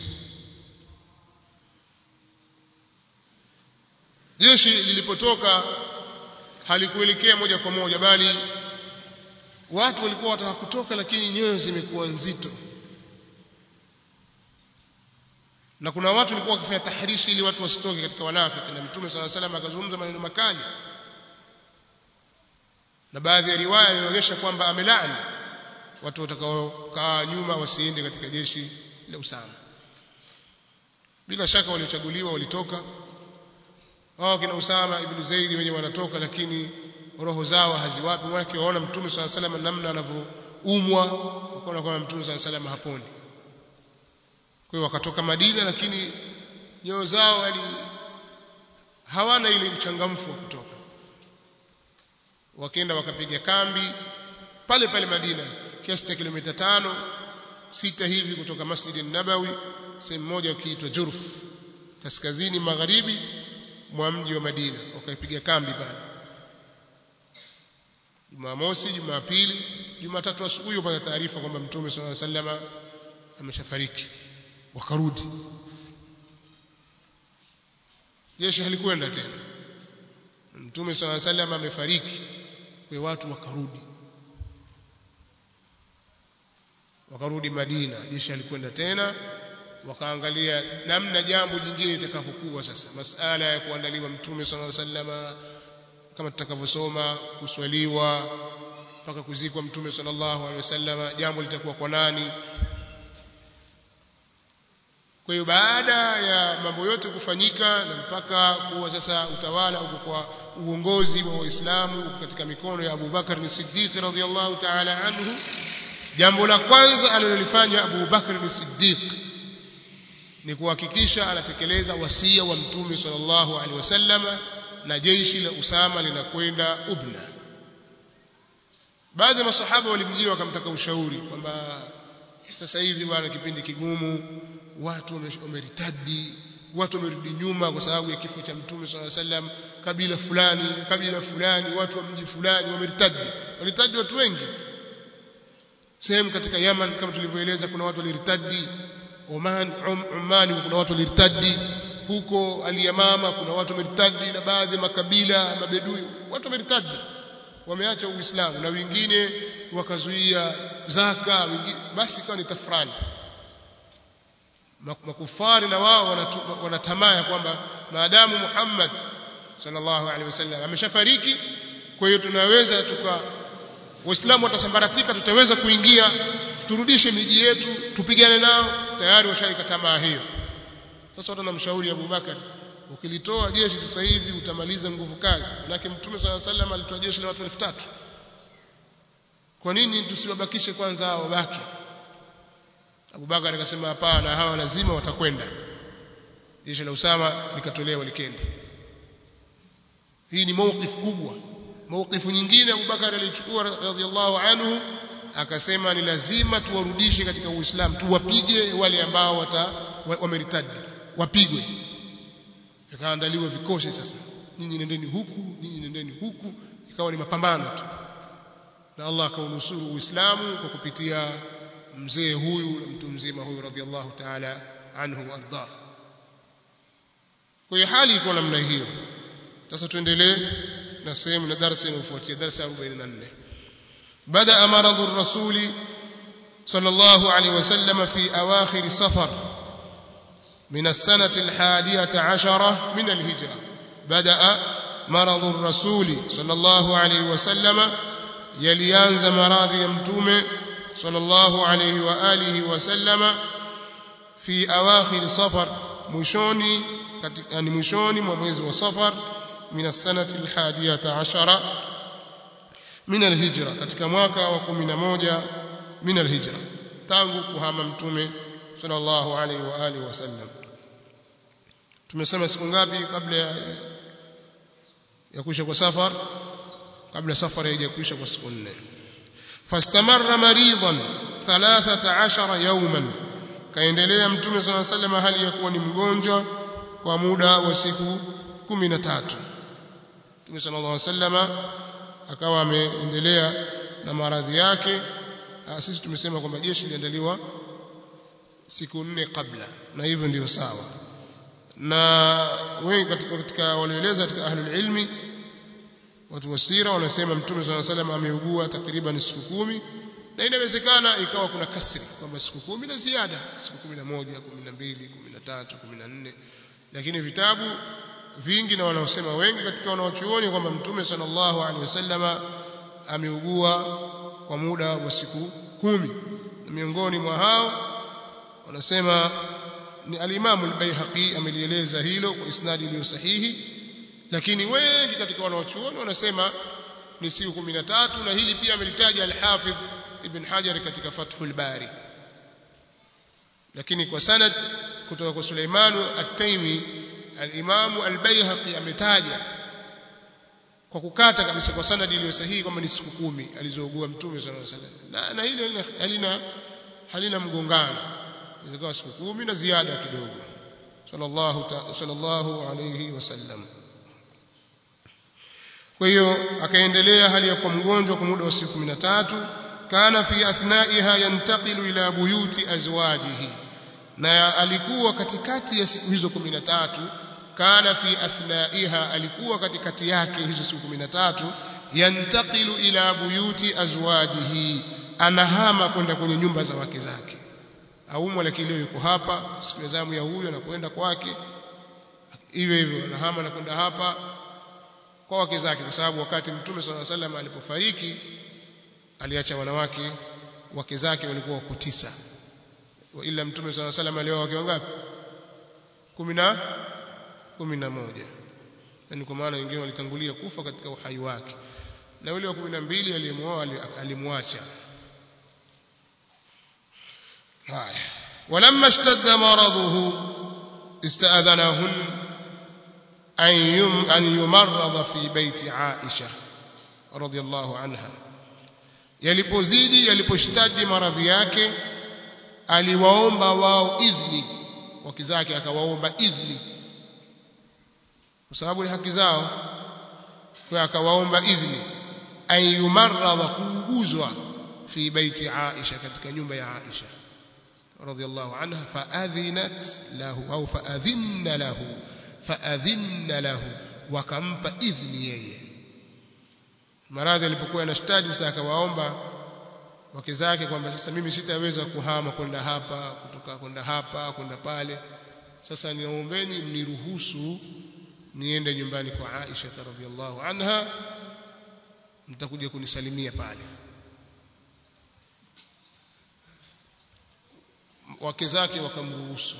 [SPEAKER 1] jeshi lilipotoka halikuelekea moja kwa moja bali watu walikuwa wataka kutoka lakini nyoyo zimekuwa nzito na kuna watu walikuwa wakifanya tahrishi ili watu wasitoke katika wanafiki na mtume sala salam akazungumza maneno makali na baadhi ya riwaya inaonyesha kwamba amelaani watu watakaokaa nyuma wasiende katika jeshi la Usama bila shaka waliochaguliwa walitoka wao kina Usama ibn Zaid wenye wanatoka lakini roho zao haziwapi wake waona mtume swalla salam namna anavyoumwa wakaona kwamba mtume swalla salam haponi kwa hiyo wakatoka Madina lakini nyoyo zao yani hawana ile uchangamfu wa kutoka wakaenda wakapiga kambi pale pale Madina kiasi cha kilomita tano sita hivi kutoka Masjid Nabawi sehemu moja ukiitwa Jurf kaskazini magharibi mwa mji wa Madina wakaipiga kambi pale Jumamosi Jumapili Jumatatu asubuhi upata taarifa kwamba Mtume صلى الله عليه وسلم ameshafariki wakarudi jeshi halikwenda tena Mtume صلى الله عليه وسلم amefariki kwa watu wakarudi wakarudi Madina jeshi halikwenda tena wakaangalia namna jambo jingine litakavyokuwa sasa masala ya kuandaliwa mtume sallallahu alaihi wasallam kama tutakavyosoma kuswaliwa mpaka kuzikwa mtume sallallahu alaihi wasallam jambo litakuwa kwa nani kwa hiyo baada ya mambo yote kufanyika na mpaka kuwa sasa utawala uko kwa uongozi wa Waislamu uko katika mikono ya Abu Bakar ni Siddiq radhiyallahu ta'ala anhu jambo la kwanza alilolifanya Abu Bakar ni Siddiq ni kuhakikisha anatekeleza wasia wa mtume sallallahu alaihi wasallam na jeshi la Usama linakwenda Ubna baadhi ya masahaba walimjia wakamtaka ushauri kwamba sasa hivi bwana kipindi kigumu watu wameritadi watu wamerudi nyuma kwa sababu ya kifo cha mtume sallallahu alaihi wasallam kabila fulani kabila fulani watu wa mji fulani wameritadi walitadi watu wengi sehemu katika Yaman kama tulivyoeleza kuna watu waliritadi Oman um, Oman kuna watu walirtadi huko aliyamama kuna watu wamertadi na baadhi ya makabila mabedui watu wamertadi wameacha uislamu na wengine wakazuia zaka wengine basi ikawa ni tafrani makufari na wao wanatamaa ya kwamba maadamu Muhammad sallallahu alaihi wasallam ameshafariki kwa hiyo tunaweza tuka waislamu watasambaratika tutaweza kuingia turudishe miji yetu tupigane nao tayari washaika tamaa hiyo sasa watu wanamshauri Abu Bakar ukilitoa jeshi sasa hivi utamaliza nguvu kazi manake mtume swalla sallam alitoa jeshi la watu 3000 kwa nini tusiwabakishe kwanza hao wabaki Abu Bakar akasema hapana hawa lazima watakwenda jeshi la Usama likatolewa likende hii ni mawqif kubwa mawqifu nyingine Abu Bakar alichukua radhiallahu anhu akasema ni lazima tuwarudishe katika Uislamu tuwapige wale ambao wata wameritadi wapigwe vikaandaliwa vikosi sasa nyinyi nendeni huku nyinyi nendeni huku ikawa ni mapambano tu na Allah akaunusuru Uislamu kwa kupitia mzee huyu na mtu mzima huyu radhiallahu ta'ala anhu warda kwa hiyo hali iko namna hiyo sasa tuendelee na sehemu na darasa inayofuatia darasa 44 بدا مرض الرسول صلى الله عليه وسلم في اواخر صفر من السنه الحادية عشرة من الهجره بدا مرض الرسول صلى الله عليه وسلم يليانز مراضي متومه صلى الله عليه واله وسلم في اواخر صفر mwishoni yani mwishoni mwa mwezi wa safar min as-sanati al-hadiyata ashara min al-hijra katika mwaka wa 11 min al-hijra tangu kuhama mtume sallallahu alaihi wa alihi wasallam tumesema siku ngapi kabla ya ya kuisha kwa safar kabla safari haijakwisha kwa siku nne fastamarra maridan 13 yawman kaendelea mtume sallallahu alaihi wasallam hali ya kuwa ni mgonjwa kwa muda wa siku 13 mtume sallallahu alaihi wasallam akawa ameendelea na maradhi yake sisi tumesema kwamba jeshi liliandaliwa siku nne kabla na hivyo ndio sawa na wengi katika, katika walioeleza katika ahlul ilmi watu wa sira wanasema mtume swalla salam ameugua takriban siku kumi na inawezekana ikawa kuna kasri kwamba siku kumi na ziada siku kumi na moja kumi na mbili kumi na tatu kumi na nne lakini vitabu vingi na wanaosema wengi katika wanaochuoni kwamba mtume sallallahu alaihi wasallama ameugua kwa muda wa siku kumi na miongoni mwa hao wanasema ni al-Imam al-Baihaqi amelieleza hilo kwa isnadi iliyo sahihi lakini wengi katika wanaochuoni wanasema ni siku 13 na hili pia amelitaja al-Hafidh Ibn Hajar katika Fathul Bari lakini kwa sanad kutoka kwa Suleiman at-Taimi al-Imam al-Baihaqi ametaja kwa kukata kabisa kwa sanadi iliyo sahihi kwamba ni siku kumi alizougua mtume sallallahu alaihi wasallam na, na hili halina halina mgongano ilikuwa siku kumi na ziada kidogo sallallahu sallallahu alayhi wasallam kwa hiyo akaendelea hali ya kuwa mgonjwa kwa muda wa siku 13 kana fi athnaiha yantaqilu ila buyuti azwajihi na alikuwa katikati ya siku hizo 13 kana fi athnaiha alikuwa katikati yake hizo siku 13 yantaqilu ila buyuti azwajihi anahama kwenda kwenye nyumba za wake zake aumwa lakini leo yuko hapa siku ya zamu ya huyo anakwenda kwake hivyo hivyo anahama na kwenda hapa kwa wake zake kwa sababu wakati mtume swalla salam alipofariki aliacha wanawake wake zake walikuwa wako tisa wa ila mtume swalla salam alioa wake wangapi 10 11 yani kwa maana wengine walitangulia kufa katika uhai wake na yule wa 12 aliyemuoa alimwacha haya ولما اشتد مرضه استأذنهن أن يم أن يمرض في بيت عائشة رضي الله عنها yalipozidi yaliposhtadi maradhi yake aliwaomba wao idhni wake zake akawaomba idhni kwa sababu ni haki zao kwa akawaomba idhni ayumarradha kuuguzwa fi baiti Aisha katika nyumba ya Aisha radhiyallahu anha faadhinat lahu au faadhinna lahu faadhinna lahu wakampa idhni yeye maradhi alipokuwa anashtadi sasa akawaomba wake zake kwamba sasa mimi sitaweza kuhama kwenda hapa kutoka kwenda hapa kwenda pale sasa niombeni mniruhusu niende nyumbani kwa Aisha radhiallahu anha mtakuja kunisalimia pale wake zake wakamruhusu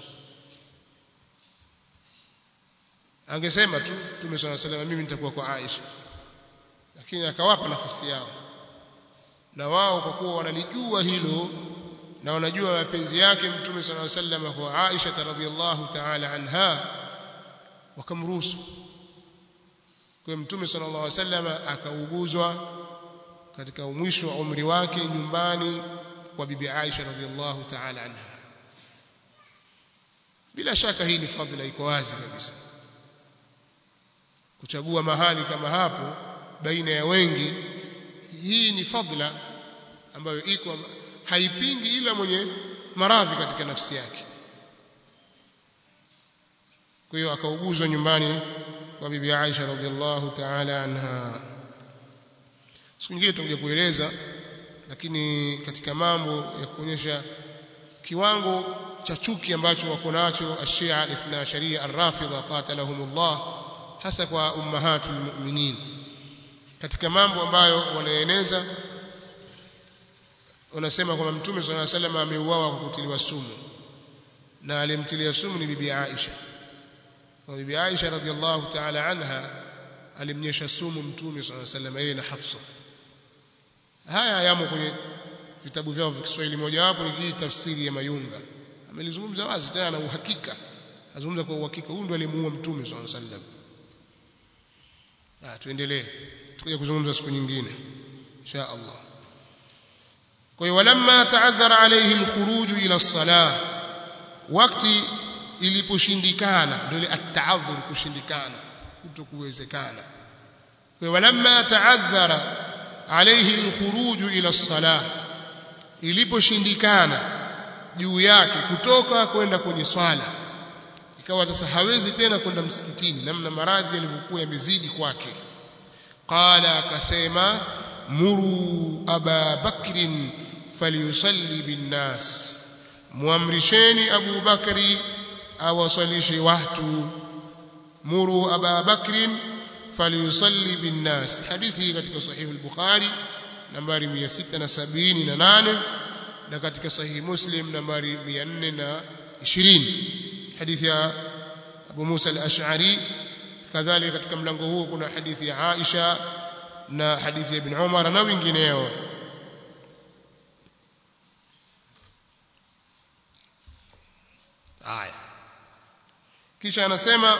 [SPEAKER 1] angesema tu Mtume swalla sallam mimi nitakuwa kwa Aisha lakini akawapa nafasi yao na wao kwa kuwa wanalijua hilo na wanajua mapenzi yake Mtume swalla sallam kwa Aisha radhiallahu ta'ala anha wakamruhusu kwa Mtume sallallahu alaihi wasallam akauguzwa katika mwisho wa umri wake nyumbani kwa bibi Aisha radhiallahu ta'ala anha bila shaka hii ni fadhila iko wazi kabisa kuchagua mahali kama hapo baina ya wengi hii ni fadhila ambayo iko haipingi ila mwenye maradhi katika nafsi yake kwa hiyo akauguzwa nyumbani kwa bibi Aisha radhiallahu ta'ala anha siku nyingine tutakuja kueleza lakini katika mambo ya kuonyesha kiwango cha chuki ambacho wako nacho ashia al-ithna sharia ar-rafidha qatalahumullah hasa kwa ummahatul mu'minin katika mambo ambayo wanaeneza wanasema kwamba mtume swalla salam ameuawa kwa kutiliwa sumu na alimtilia sumu ni bibi Aisha na bibi Aisha radhiallahu ta'ala anha alimnyesha sumu mtume swalla salam yeye na Hafsa haya yamo kwenye vitabu vyao vya Kiswahili mojawapo ni hii tafsiri ya Mayunga amelizungumza wazi tena na uhakika azungumza kwa uhakika huyu ndo alimuua mtume swalla salam ah tuendelee tukija kuzungumza siku nyingine insha Allah kwa hiyo walamma ta'adhara alayhi alkhuruj ila as-salah wakati iliposhindikana ndio ile at-ta'adhur kushindikana kutokuwezekana kwa hiyo walamma ta'adhara alayhi alkhuruj ila as-salah iliposhindikana juu yake kutoka kwenda kwenye swala ikawa sasa hawezi tena kwenda msikitini namna maradhi yalivyokuwa yamezidi kwake qala akasema muru aba bakrin falyusalli binnas muamrisheni abu bakri awasalishe watu muru aba bakrin falyusalli binnas hadithi katika sahihi al-bukhari nambari 678 na katika sahihi muslim nambari 420 hadithi ya Abu Musa al-Ash'ari kadhalika katika mlango huo kuna hadithi ya Aisha na hadithi ya Ibn Umar na wengineo aya kisha anasema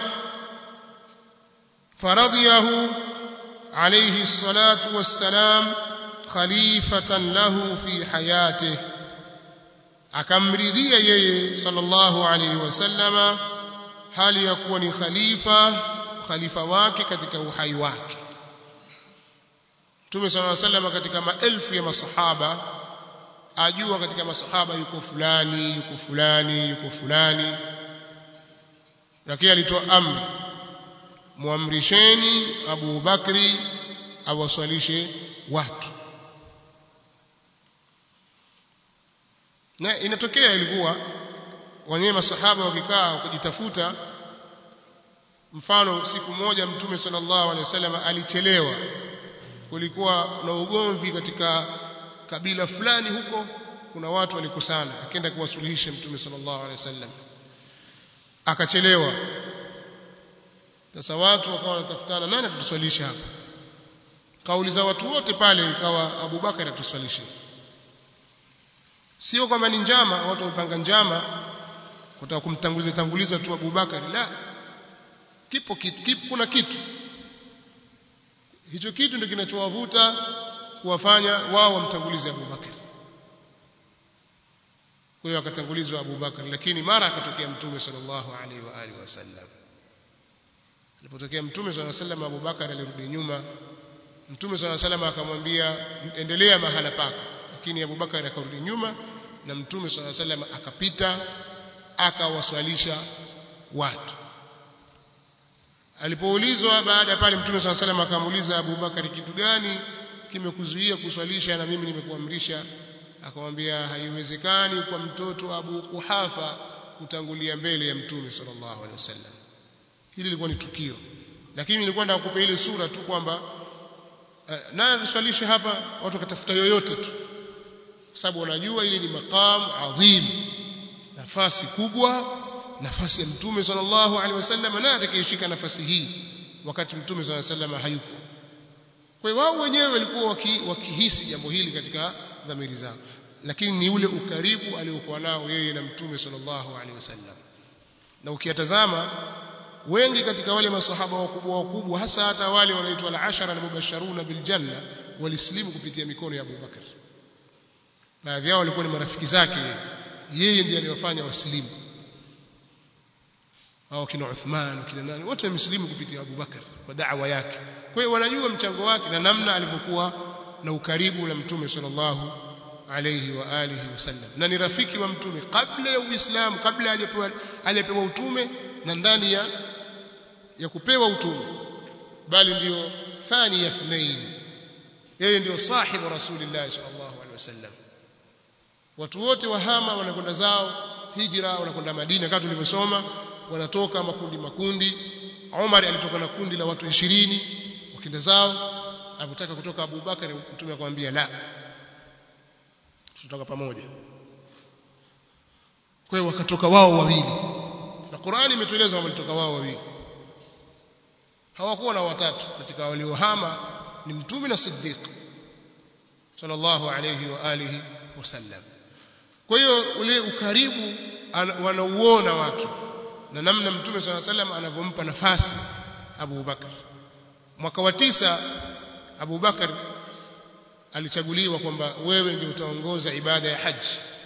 [SPEAKER 1] faradhiyahu alayhi salatu wassalam khalifatan lahu fi hayatihi akamridhia yeye sallallahu alayhi wasallama hali ya kuwa ni khalifa khalifa wake katika uhai wake Mtume sallallahu alayhi wasallam katika maelfu ya masahaba ajua katika masahaba yuko fulani yuko fulani yuko fulani lakini alitoa amri muamrisheni Abu Bakri awaswalishe watu na inatokea ilikuwa wenyewe masahaba wakikaa wakijitafuta mfano siku moja mtume sallallahu alaihi wasallam alichelewa kulikuwa na ugomvi katika kabila fulani huko kuna watu walikusana akaenda kuwasuluhisha mtume sallallahu alaihi wasallam akachelewa sasa watu wakawa wanatafutana nani atatuswalisha hapa kauli za watu wote pale ikawa Abu Bakar atuswalishe sio kwamba ni njama watu wamepanga njama kutaka kumtanguliza tanguliza tu Abu Bakar la kipo kitu kipo kuna kitu hicho kitu ndio kinachowavuta kuwafanya wao wamtangulize Abu Bakar kwa hiyo akatangulizwa Abu Bakar lakini mara akatokea mtume sallallahu alaihi wa alihi wasallam alipotokea mtume sallallahu alaihi wasallam Abu Bakar alirudi nyuma mtume sallallahu alaihi wasallam akamwambia endelea mahala pako lakini Abu Bakar akarudi nyuma na mtume swalla sallam akapita akawaswalisha watu alipoulizwa baada ya pale mtume swalla sallam akamuuliza Abu Bakari kitu gani kimekuzuia kuswalisha na mimi nimekuamrisha akamwambia haiwezekani kwa mtoto Abu Kuhafa kutangulia mbele ya mtume sallallahu alaihi wasallam hili lilikuwa ni tukio lakini nilikuwa nataka kukupa ile sura tu kwamba uh, naye aliswalisha hapa watu wakatafuta yoyote tu sababu wanajua ile ni maqam adhim nafasi kubwa nafasi ya mtume sallallahu alaihi wasallam na atakayeshika nafasi hii wakati mtume sallallahu alaihi wasallam hayuko kwa hiyo wao wenyewe walikuwa waki, wakihisi jambo hili katika dhamiri zao lakini ni ule ukaribu aliokuwa nao yeye na mtume sallallahu alaihi wasallam na ukiyatazama wengi katika wale masahaba wakubwa wakubwa hasa hata wale wanaitwa al-ashara na mubasharuna bil janna walislimu kupitia mikono ya Abu Bakar baadhi yao walikuwa ni marafiki zake yeye ndiye aliyofanya waslimu au kina Uthman kina nani wote wameslimu kupitia Abu Bakar kwa da'wa yake kwa hiyo wanajua mchango wake na namna alivyokuwa na ukaribu na mtume sallallahu alayhi wa alihi wasallam na ni rafiki wa mtume kabla ya uislamu kabla hajapewa hajapewa utume na ndani ya ya kupewa utume bali ndio thani ya thnain yeye ndio sahibu rasulillah sallallahu alaihi wasallam watu wote wahama wanakwenda zao hijra wanakwenda Madina kama tulivyosoma wanatoka makundi makundi Umar alitoka na kundi la watu 20 wakenda zao alipotaka kutoka Abu Bakar mtume akamwambia la tutatoka pamoja kwa hiyo wakatoka wao wawili na Qur'ani imetueleza kwamba walitoka wao wawili hawakuwa na watatu katika waliohama ni mtume na Siddiq sallallahu alayhi wa alihi wasallam kwa hiyo ule ukaribu wanauona watu na namna mtume swalla sallam anavyompa nafasi Abu Bakar mwaka wa tisa Abu Bakar alichaguliwa kwamba wewe ndio utaongoza ibada ya haji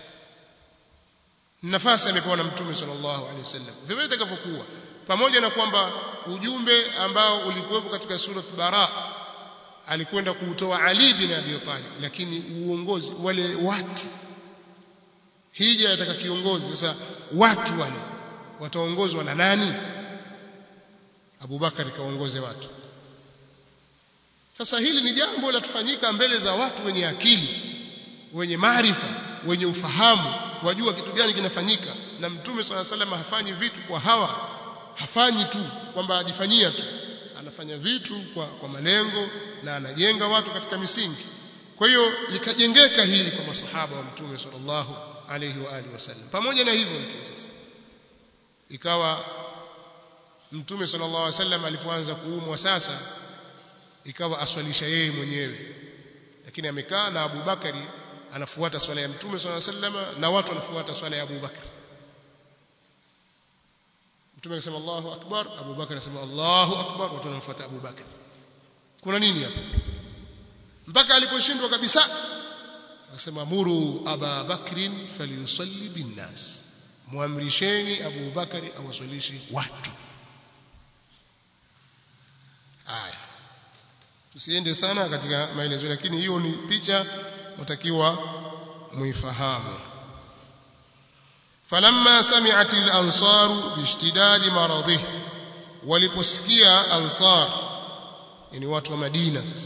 [SPEAKER 1] nafasi amepewa na mtume sallallahu alaihi wasallam vivyo itakavyokuwa pamoja na kwamba ujumbe ambao ulikuwepo katika surat bara alikwenda kuutoa Ali bin Abi Talib lakini uongozi wale watu hija yataka kiongozi sasa watu wale wataongozwa na nani Abu Bakar kaongoze watu sasa hili ni jambo la tufanyika mbele za watu wenye akili wenye maarifa wenye ufahamu wajua kitu gani kinafanyika na mtume swalla salam hafanyi vitu kwa hawa hafanyi tu kwamba ajifanyia tu anafanya vitu kwa, kwa malengo na anajenga watu katika misingi kwa hiyo likajengeka hili kwa masahaba wa mtume sallallahu alayhi wa alihi wasallam pamoja na hivyo lakini sasa ikawa mtume sallallahu alayhi wasallam alipoanza kuumwa sasa ikawa aswalisha yeye mwenyewe lakini amekaa na Abu Bakari anafuata swala ya mtume sallallahu alayhi wasallam na watu wanafuata swala ya Abu Bakari mtume akasema Allahu akbar Abu Bakar akasema Allahu akbar watu wanamfuata Abu Bakar kuna nini hapa mpaka aliposhindwa kabisa akasema muru Aba Bakrin falyusalli binnas muamrisheni Abu Bakari awaswalishi watu aya tusiende sana katika maelezo lakini hiyo ni picha mtakiwa muifahamu فلما سمعت الأنصار باشتداد مرضه waliposikia ansar yani watu wa Madina sasa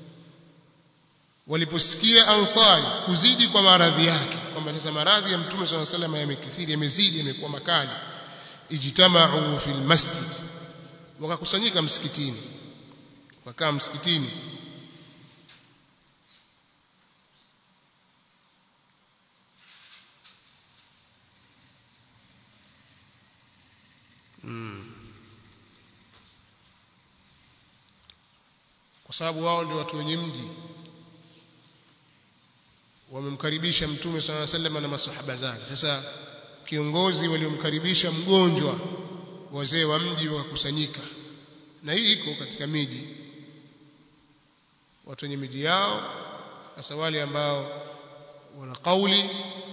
[SPEAKER 1] waliposikia ansari kuzidi kwa maradhi yake kwamba sasa maradhi ya mtume swalla sallam yamekithiri yamezidi yamekuwa makali ijtama'u fil masjid wakakusanyika msikitini wakaa msikitini kwa sababu wao ndio watu wenye mji wamemkaribisha mtume swalla sallam na masahaba zake sasa kiongozi waliomkaribisha mgonjwa wazee wa mji wakakusanyika na hii iko katika miji watu wenye miji yao hasa wale ambao wana kauli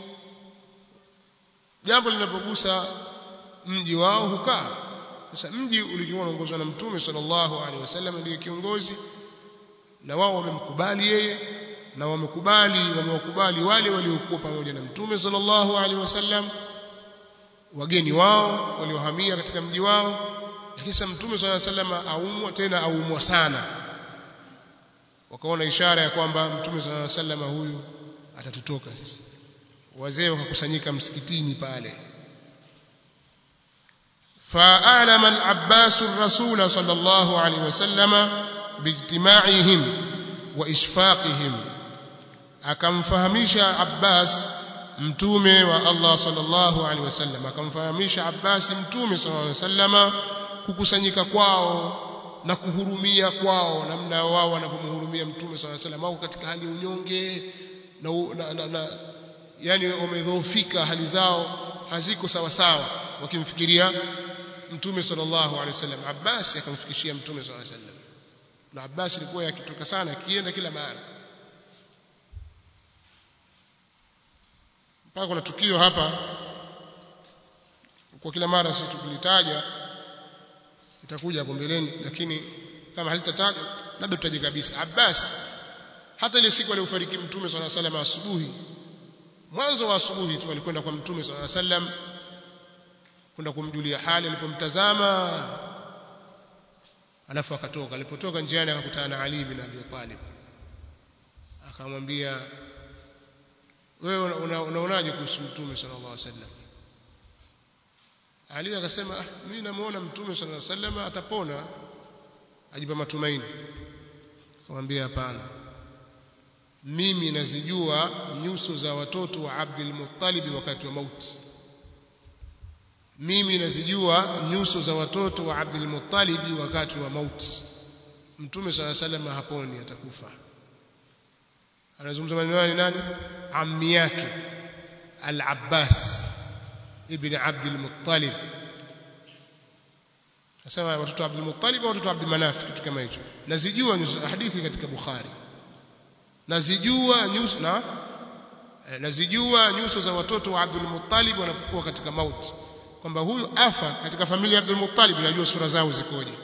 [SPEAKER 1] jambo linapogusa mji wao hukaa sasa mji ulikuwa unaongozwa na mtume sallallahu alaihi wasallam ndiye kiongozi na wao wamemkubali yeye na wamekubali wamewakubali wale waliokuwa pamoja na mtume sallallahu alaihi wasallam wageni wao waliohamia katika mji wao lakini sasa mtume sallallahu alaihi wasallam aumwa tena aumwa sana wakaona ishara ya kwamba mtume sallallahu alaihi wasallam huyu atatutoka sisi wazee wakakusanyika msikitini pale فأعلم العباس الرسول صلى الله عليه وسلم باجتماعهم وإشفاقهم akamfahamisha Abbas mtume wa Allah sallallahu alaihi wasallam akamfahamisha Abbas mtume sallallahu alaihi wasallama kukusanyika kwao na kuhurumia kwao namna wao wanavyomhurumia mtume sallallahu alaihi wasallam au katika hali ya unyonge na, na, na, na yani wamedhoofika hali zao haziko sawa sawa wakimfikiria mtume sallallahu alaihi wasallam Abbas akamfikishia mtume sallallahu alaihi wasallam na Abbas alikuwa yakitoka sana akienda kila mahali mpaka kuna tukio hapa kwa kila mara sisi tukilitaja itakuja hapo mbeleni lakini kama halitatajwa labda tutaje kabisa Abbas hata ile siku aliyofariki mtume sallallahu alaihi wasallam asubuhi mwanzo wa asubuhi tu alikwenda kwa mtume sallallahu alaihi wasallam kwenda kumjulia hali alipomtazama alafu akatoka alipotoka njiani akakutana na Ali bin Abi Talib akamwambia wewe unaonaje una, una kuhusu mtume sallallahu alaihi wasallam Ali akasema ah, mimi namuona mtume sallallahu alaihi wasallam atapona ajipa matumaini akamwambia hapana mimi nazijua nyuso za watoto wa Abdul Muttalib wakati wa mauti mimi nazijua nyuso za watoto wa Abdul Muttalib wakati wa mauti mtume sala sallam haponi atakufa anazungumza maneno ni nani ammi yake al-Abbas ibn Abdul Muttalib nasema watoto wa Abdul Muttalib au watoto wa Abdul Manaf kitu kama hicho nazijua nyuso hadithi katika Bukhari nazijua nyuso na nazijua nyuso za watoto wa Abdul Muttalib wanapokuwa katika mauti kwamba huyu afa katika familia ya Abdul Muttalib najua sura zao zikoje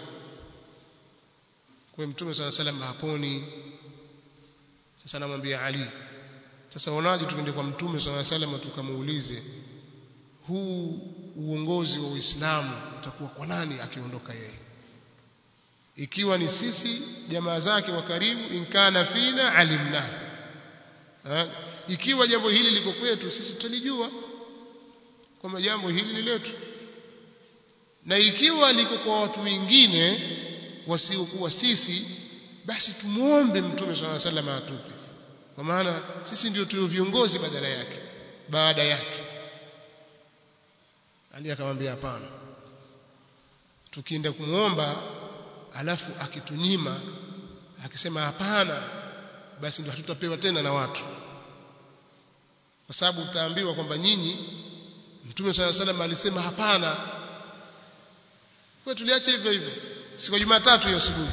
[SPEAKER 1] kwa mtume sala salam haponi sasa namwambia Ali sasa unaje tukende kwa mtume sala salam tukamuulize huu uongozi wa Uislamu utakuwa kwa nani akiondoka yeye ikiwa ni sisi jamaa zake wa karibu inkana fina alimna ha? ikiwa jambo hili liko kwetu sisi tutalijua kwamba jambo hili ni letu na ikiwa liko kwa watu wengine wasiokuwa sisi basi tumuombe mtume swalla sallam atupe kwa maana sisi ndio tulio viongozi badala yake baada yake Ali akamwambia hapana tukienda kumuomba alafu akitunyima akisema hapana basi ndio hatutapewa tena na watu kwa sababu utaambiwa kwamba nyinyi Mtume sala salam alisema hapana. Kwa tuliacha hivyo hivyo. Siku ya Jumatatu hiyo asubuhi.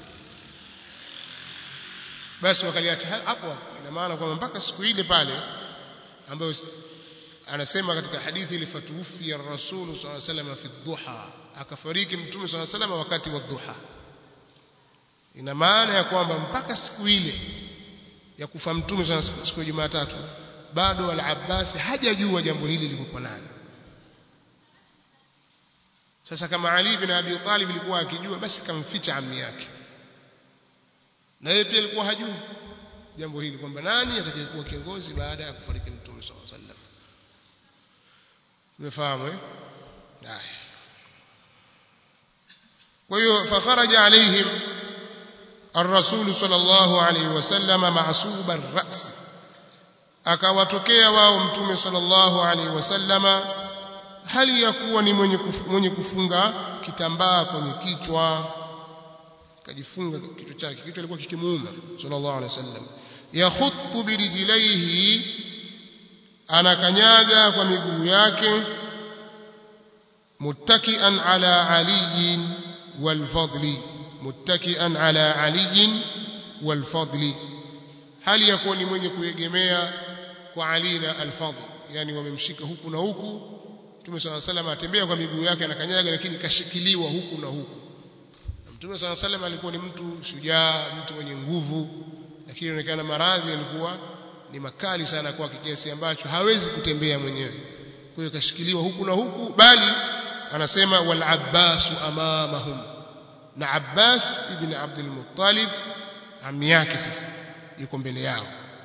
[SPEAKER 1] Basi wakaliacha hapo ina maana kwamba mpaka siku ile pale ambayo anasema katika hadithi ile fatufi ya Rasul sallallahu alaihi wasallam fi dhuha akafariki Mtume sallallahu alaihi wasallam wakati wa dhuha. Ina maana ya kwamba mpaka siku ile ya kufa Mtume siku ya Jumatatu bado al-Abbas hajajua jambo hili liko kwa nani sasa kama Ali bin Abi Talib alikuwa akijua basi kamficha ammi yake na yeye pia alikuwa hajui jambo hili kwamba nani atakayekuwa kiongozi baada ya kufariki Mtume صلى الله عليه وسلم umefahamu eh haya kwa hiyo fakharaja alaihim الرسول صلى الله عليه وسلم معصوب الرأس akawatokea wao mtume sallallahu alaihi wasallama hali ya kuwa ni mwenye kufunga, mwenye kufunga kitambaa kwenye kichwa kajifunga kichwa chake kichwa kilikuwa kikimuuma sallallahu alaihi wasallam yakhuttu birijlaihi anakanyaga kwa miguu yake muttakian ala aliyin walfadli muttakian ala aliyin walfadli hali ya kuwa ni mwenye kuegemea kwa Ali na Al-Fadl yani wamemshika huku na huku Mtume صلى الله عليه وسلم atembea kwa miguu yake anakanyaga lakini kashikiliwa huku na huku Mtume صلى الله عليه وسلم alikuwa ni mtu shujaa mtu mwenye nguvu lakini inaonekana maradhi yalikuwa ni makali sana kwa kiasi ambacho hawezi kutembea mwenyewe kwa hiyo kashikiliwa huku na huku bali anasema wal Abbas amamahum na Abbas ibn Abdul Muttalib ami yake sasa yuko mbele yao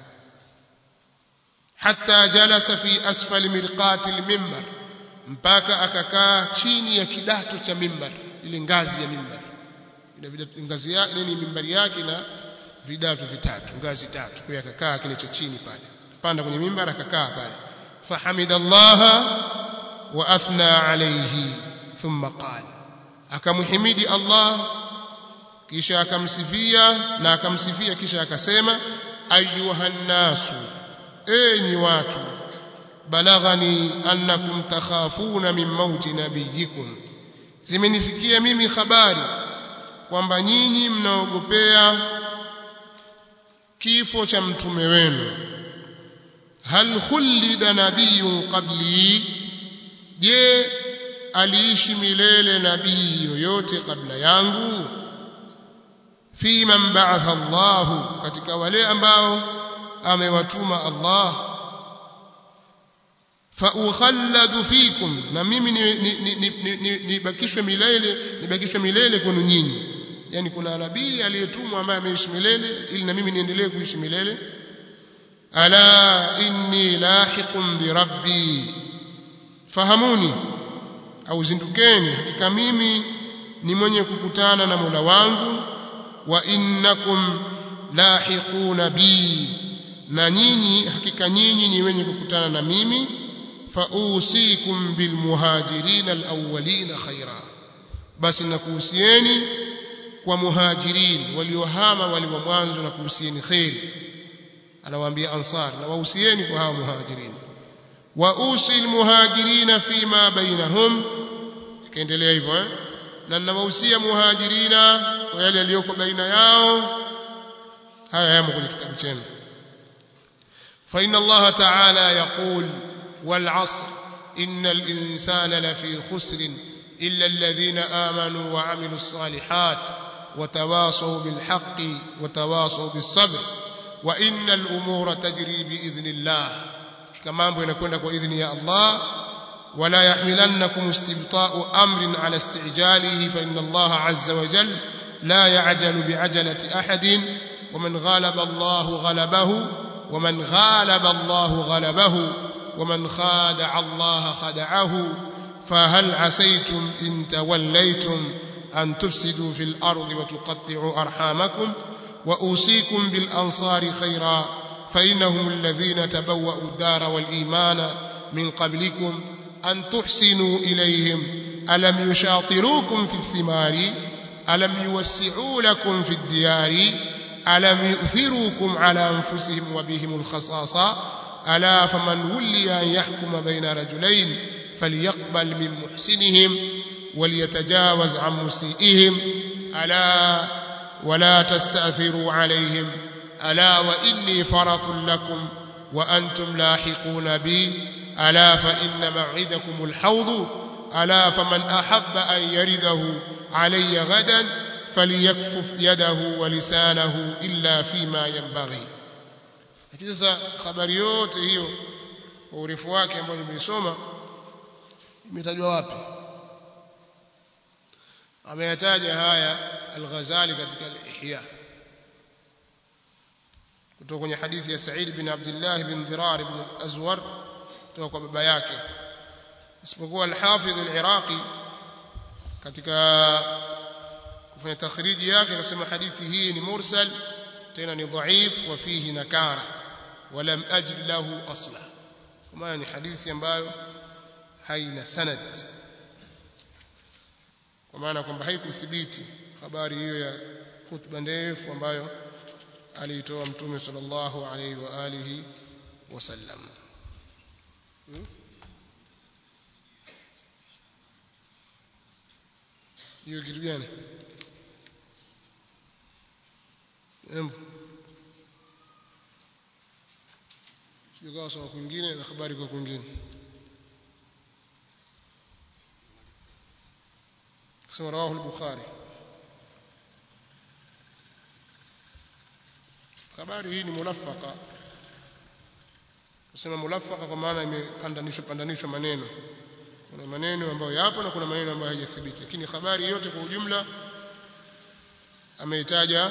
[SPEAKER 1] hatta jalasa fi asfali mirqati al-minbar mpaka akakaa chini ya kidato cha mimbar ile ngazi ya mimbar ina ngazi ya nini mimbari yake na vidato vitatu ngazi tatu kwa akakaa kile cha chini pale panda kwenye mimbar akakaa pale fahamidallaha wa athna alayhi thumma qala akamhimidi Allah kisha akamsifia na akamsifia kisha akasema ayuhan nasu enyi watu balaghani annakum takhafuna min mauti nabiyikum zimenifikia mimi habari kwamba nyinyi mnaogopea kifo cha mtume wenu hal khulida nabiyyun qabli je aliishi milele nabii yoyote kabla yangu fi man ba'atha Allah katika wale ambao amewatuma Allah fa ukhalladu fikum na mimi nibakishwe milele nibakishwe milele kwenu nyinyi yani kuna nabii aliyetumwa ambaye ameishi milele ili na mimi niendelee kuishi milele ala inni lahiqun bi rabbi fahamuni au zindukeni hakika mimi ni mwenye kukutana na Mola wangu wa innakum lahiquna bi na nyinyi hakika nyinyi ni wenye kukutana na mimi fausikum bilmuhajirin alawwalin khaira basi nakuhusieni kwa muhajirin waliohama wale wa mwanzo na kuhusieni khairi anawaambia ansar na wahusieni kwa hao muhajirin wa usi almuhajirin fima bainahum kaendelea hivyo eh na ninawahusia muhajirina kwa yale yaliyoko baina yao haya yamo kwenye kitabu chenu fa inna Allah ta'ala yaqul wal 'asr innal insana lafi khusr illa alladhina amanu wa 'amilus salihat وتواصوا بالحق وتواصوا بالصبر وإن الأمور تجري بإذن الله كما ينكون بإذن يا الله ولا يحملنكم استبطاء أمر على استعجاله فإن الله عز وجل لا يعجل بعجلة أحد ومن غالب الله غلبه ومن غالب الله غلبه ومن خادع الله خدعه فهل عسيتم إن توليتم أن تفسدوا في الأرض وتقطعوا أرحامكم وأوصيكم بالأنصار خيرا فإنهم الذين تبوأوا الدار والإيمان من قبلكم أن تحسنوا إليهم ألم يشاطروكم في الثمار ألم يوسعوا لكم في الديار ألم يؤثروكم على أنفسهم وبهم الخصاصة ألا فمن ولي أن يحكم بين رجلين فليقبل من محسنهم وليتجاوز عن مسيئهم ألا ولا تستأثروا عليهم ألا وإني فرط لكم وأنتم لاحقون بي ألا فإن موعدكم الحوض ألا فمن أحب أن يرده علي غدا فليكفف يده ولسانه إلا فيما ينبغي lakini sasa habari yote hiyo kwa urefu wake ambao nimeisoma imetajwa wapi ameyataja haya al-Ghazali katika al-Ihya kutoka kwenye hadithi ya Sa'id bin Abdullah bin Dirar ibn Azwar kutoka kwa baba yake isipokuwa al-Hafidh al-Iraqi katika kufanya takhriji yake akasema hadithi hii ni mursal tena ni dhaif wa fihi nakara ولم أجد له أصلا كما ni hadithi ambayo haina sanad kwa maana kwamba haikuthibiti habari hiyo ya khutba ndefu ambayo aliitoa mtume sallallahu alaihi wa alihi wasallam hiyo kitu gani embo sio sawa kwingine na habari kwa kwingine kusema rawahu al-bukhari habari hii ni mulafaka kusema mulafaka kwa maana imepandanishwa pandanishwa maneno kuna maneno ambayo yapo na kuna maneno ambayo hayajathibiti lakini habari yote kwa ujumla ameitaja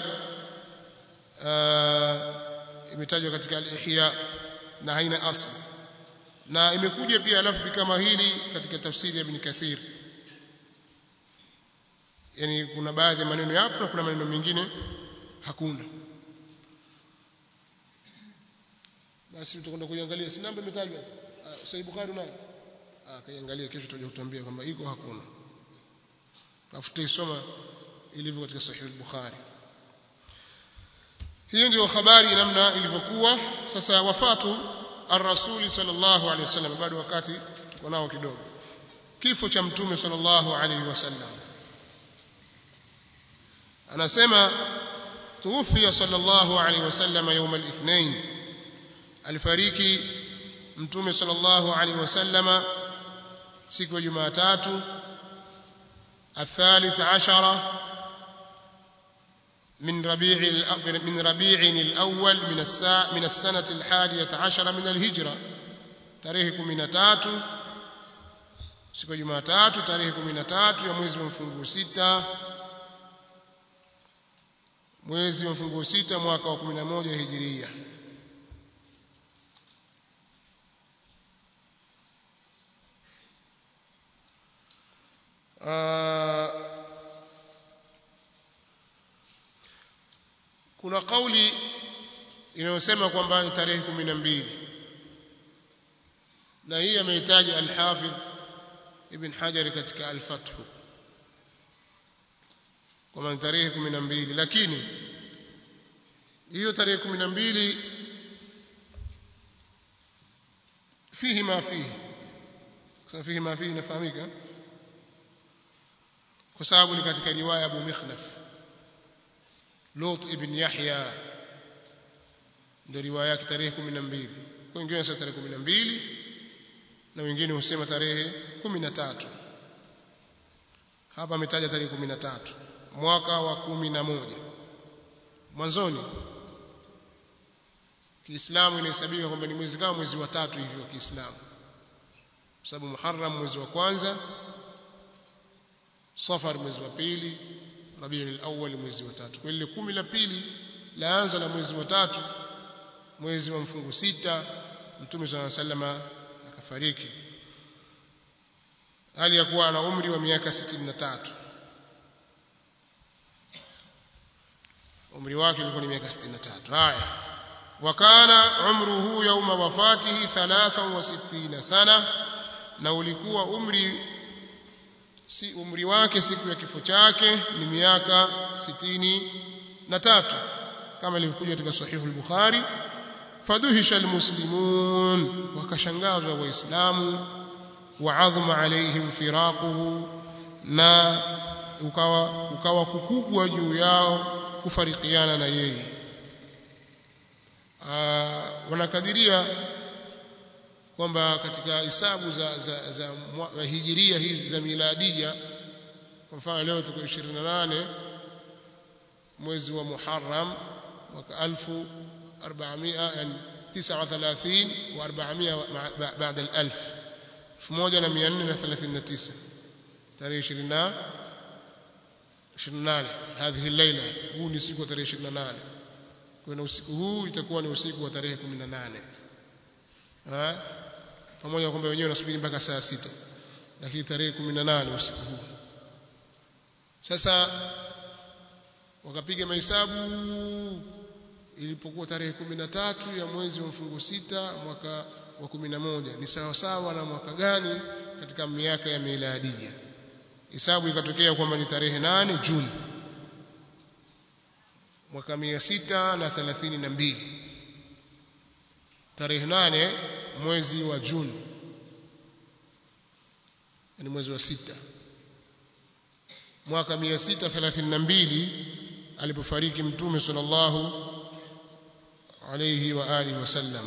[SPEAKER 1] imetajwa katika al-ihya na haina asli na imekuja pia lafdhi kama hili katika tafsiri ya Ibn Kathir yani kuna baadhi ya maneno yapo na kuna maneno mengine hakuna basi tutakwenda kuiangalia si namba imetajwa Sahih Bukhari unayo ah kaiangalia kesho tutaje kutuambia kwamba iko hakuna tafuta isoma ilivyo katika Sahih Bukhari hiyo ndio habari namna ilivyokuwa sasa wafatu ar-rasul sallallahu alaihi wasallam bado wakati tuko nao kidogo kifo cha mtume sallallahu alaihi wasallam anasema tuwfiya sallallahu alaihi wasallam يوم الاثنين alifariki mtume sallallahu alaihi wasallam siku ya Jumatatu الثالث عشر من ربيع من ربيع الأول من الساعة من السنة الحادية عشر من الهجرة tarehe 13 siku ya Jumatatu tarehe 13 ya mwezi wa mfunguo sita mwezi wa mfunguo sita mwaka wa 11 hijiria kuna kauli inayosema kwamba ni tarehe 12 na hii amehitaji al-Hafidh Ibn Hajar katika al-Fath kwamba ni tarehe 12 lakini hiyo tarehe 12 fihi ma fihi kwa fihi ma fihi inafahamika kwa sababu ni katika riwaya Abu Mikhnaf Lut ibn Yahya ndio riwaya yake tarehe 12 kwa wengine wanasema tarehe 12 na wengine husema tarehe 13 hapa ametaja tarehe 13 mwaka wa 11 mwanzoni Kiislamu inahesabika kwamba ni mwezi kama mwezi wa tatu hivi wa Kiislamu kwa sababu Muharram mwezi wa kwanza Safar mwezi wa pili Rabiul Awwal mwezi wa tatu kwa ile kumi la pili laanza na mwezi wa tatu mwezi wa mfungu sita Mtume صلى الله عليه وسلم akafariki hali ya kuwa na umri wa miaka 63 umri wake ulikuwa ni miaka 63 haya wakana umruhu yauma wafatihi 63 sana na ulikuwa umri si umri wake siku ya kifo chake ni miaka sitini na tatu kama ilivyokuja katika sahihu al-Bukhari faduhisha almuslimun wakashangazwa waislamu waadhma alaihim firaquhu na ukawa ukawa kukubwa juu yao kufarikiana na yeye wanakadiria kwamba katika hisabu za, za, za, za hijiria hizi za miladia kwa mfano leo tuko 28 mwezi wa Muharram mwaka 1400 yani 39 wa 400 baada al 1000 1439 tarehe 20 28 هذه الليله huu ni siku ya tarehe 28 kwa usiku huu itakuwa ni usiku wa tarehe 18 pamoja kwamba wenyewe wanasubiri mpaka saa sita lakini tarehe 18 usiku huu sasa wakapiga mahesabu ilipokuwa tarehe 13 ya mwezi wa mfungo sita mwaka wa 11 ni sawa sawa na mwaka gani katika miaka ya miladia hesabu ikatokea kwamba ni tarehe 8 Juni mwaka 632 tarehe 8 mwezi wa Juni ni mwezi wa sita mwaka 632 alipofariki mtume sallallahu alayhi wa alihi wasallam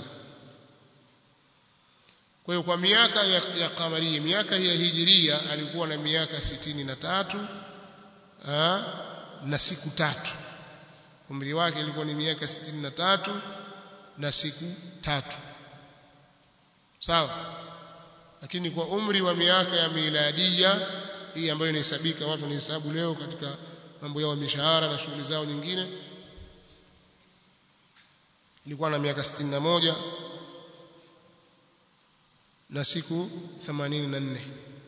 [SPEAKER 1] kwa hiyo kwa miaka ya, ya kamaria miaka ya hijiria alikuwa na miaka sitini na tatu aa, na siku tatu umri wake ilikuwa ni miaka 63 na siku tatu sawa lakini kwa umri wa miaka ya miladia hii ambayo inahesabika watu wanahesabu leo katika mambo yao ya mishahara na shughuli zao nyingine ilikuwa na miaka 61 na siku 84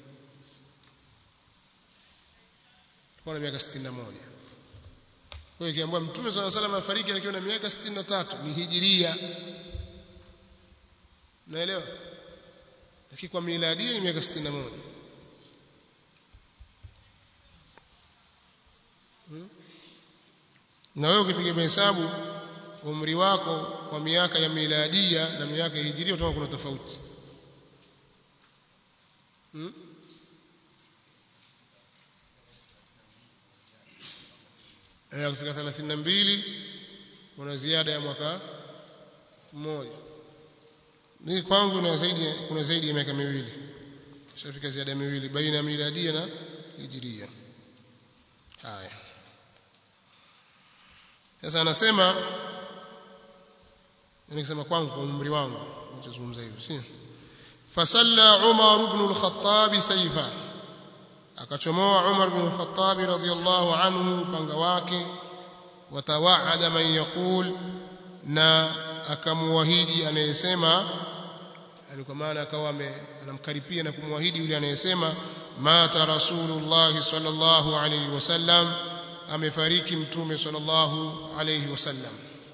[SPEAKER 1] ilikuwa na miaka 61 kwa hiyo ikiambiwa mtume swalla salam afariki akiwa na miaka 63 ni hijiria naelewa lakini kwa miladia ni miaka 61 hmm? na wewe ukipiga mahesabu umri wako kwa miaka ya miladia na miaka ya hijiria utaona kuna tofauti hmm? eh kufika 32 kuna ziada ya mwaka mmoja mimi kwangu kuna zaidi kuna zaidi ya miaka miwili shafika ziada miwili baina ya miladia na hijiria haya sasa anasema nikisema kwangu kwa umri wangu nitazungumza hivyo si fasalla Umar ibn al-Khattab sayfa akachomoa Umar ibn al-Khattab radhiyallahu anhu upanga wake watawaada man yaqul na akamwahidi anayesema alikuwa maana akawa anamkaripia na kumwahidi yule anayesema mata rasulullah sallallahu alayhi wasallam amefariki mtume sallallahu alayhi wasallam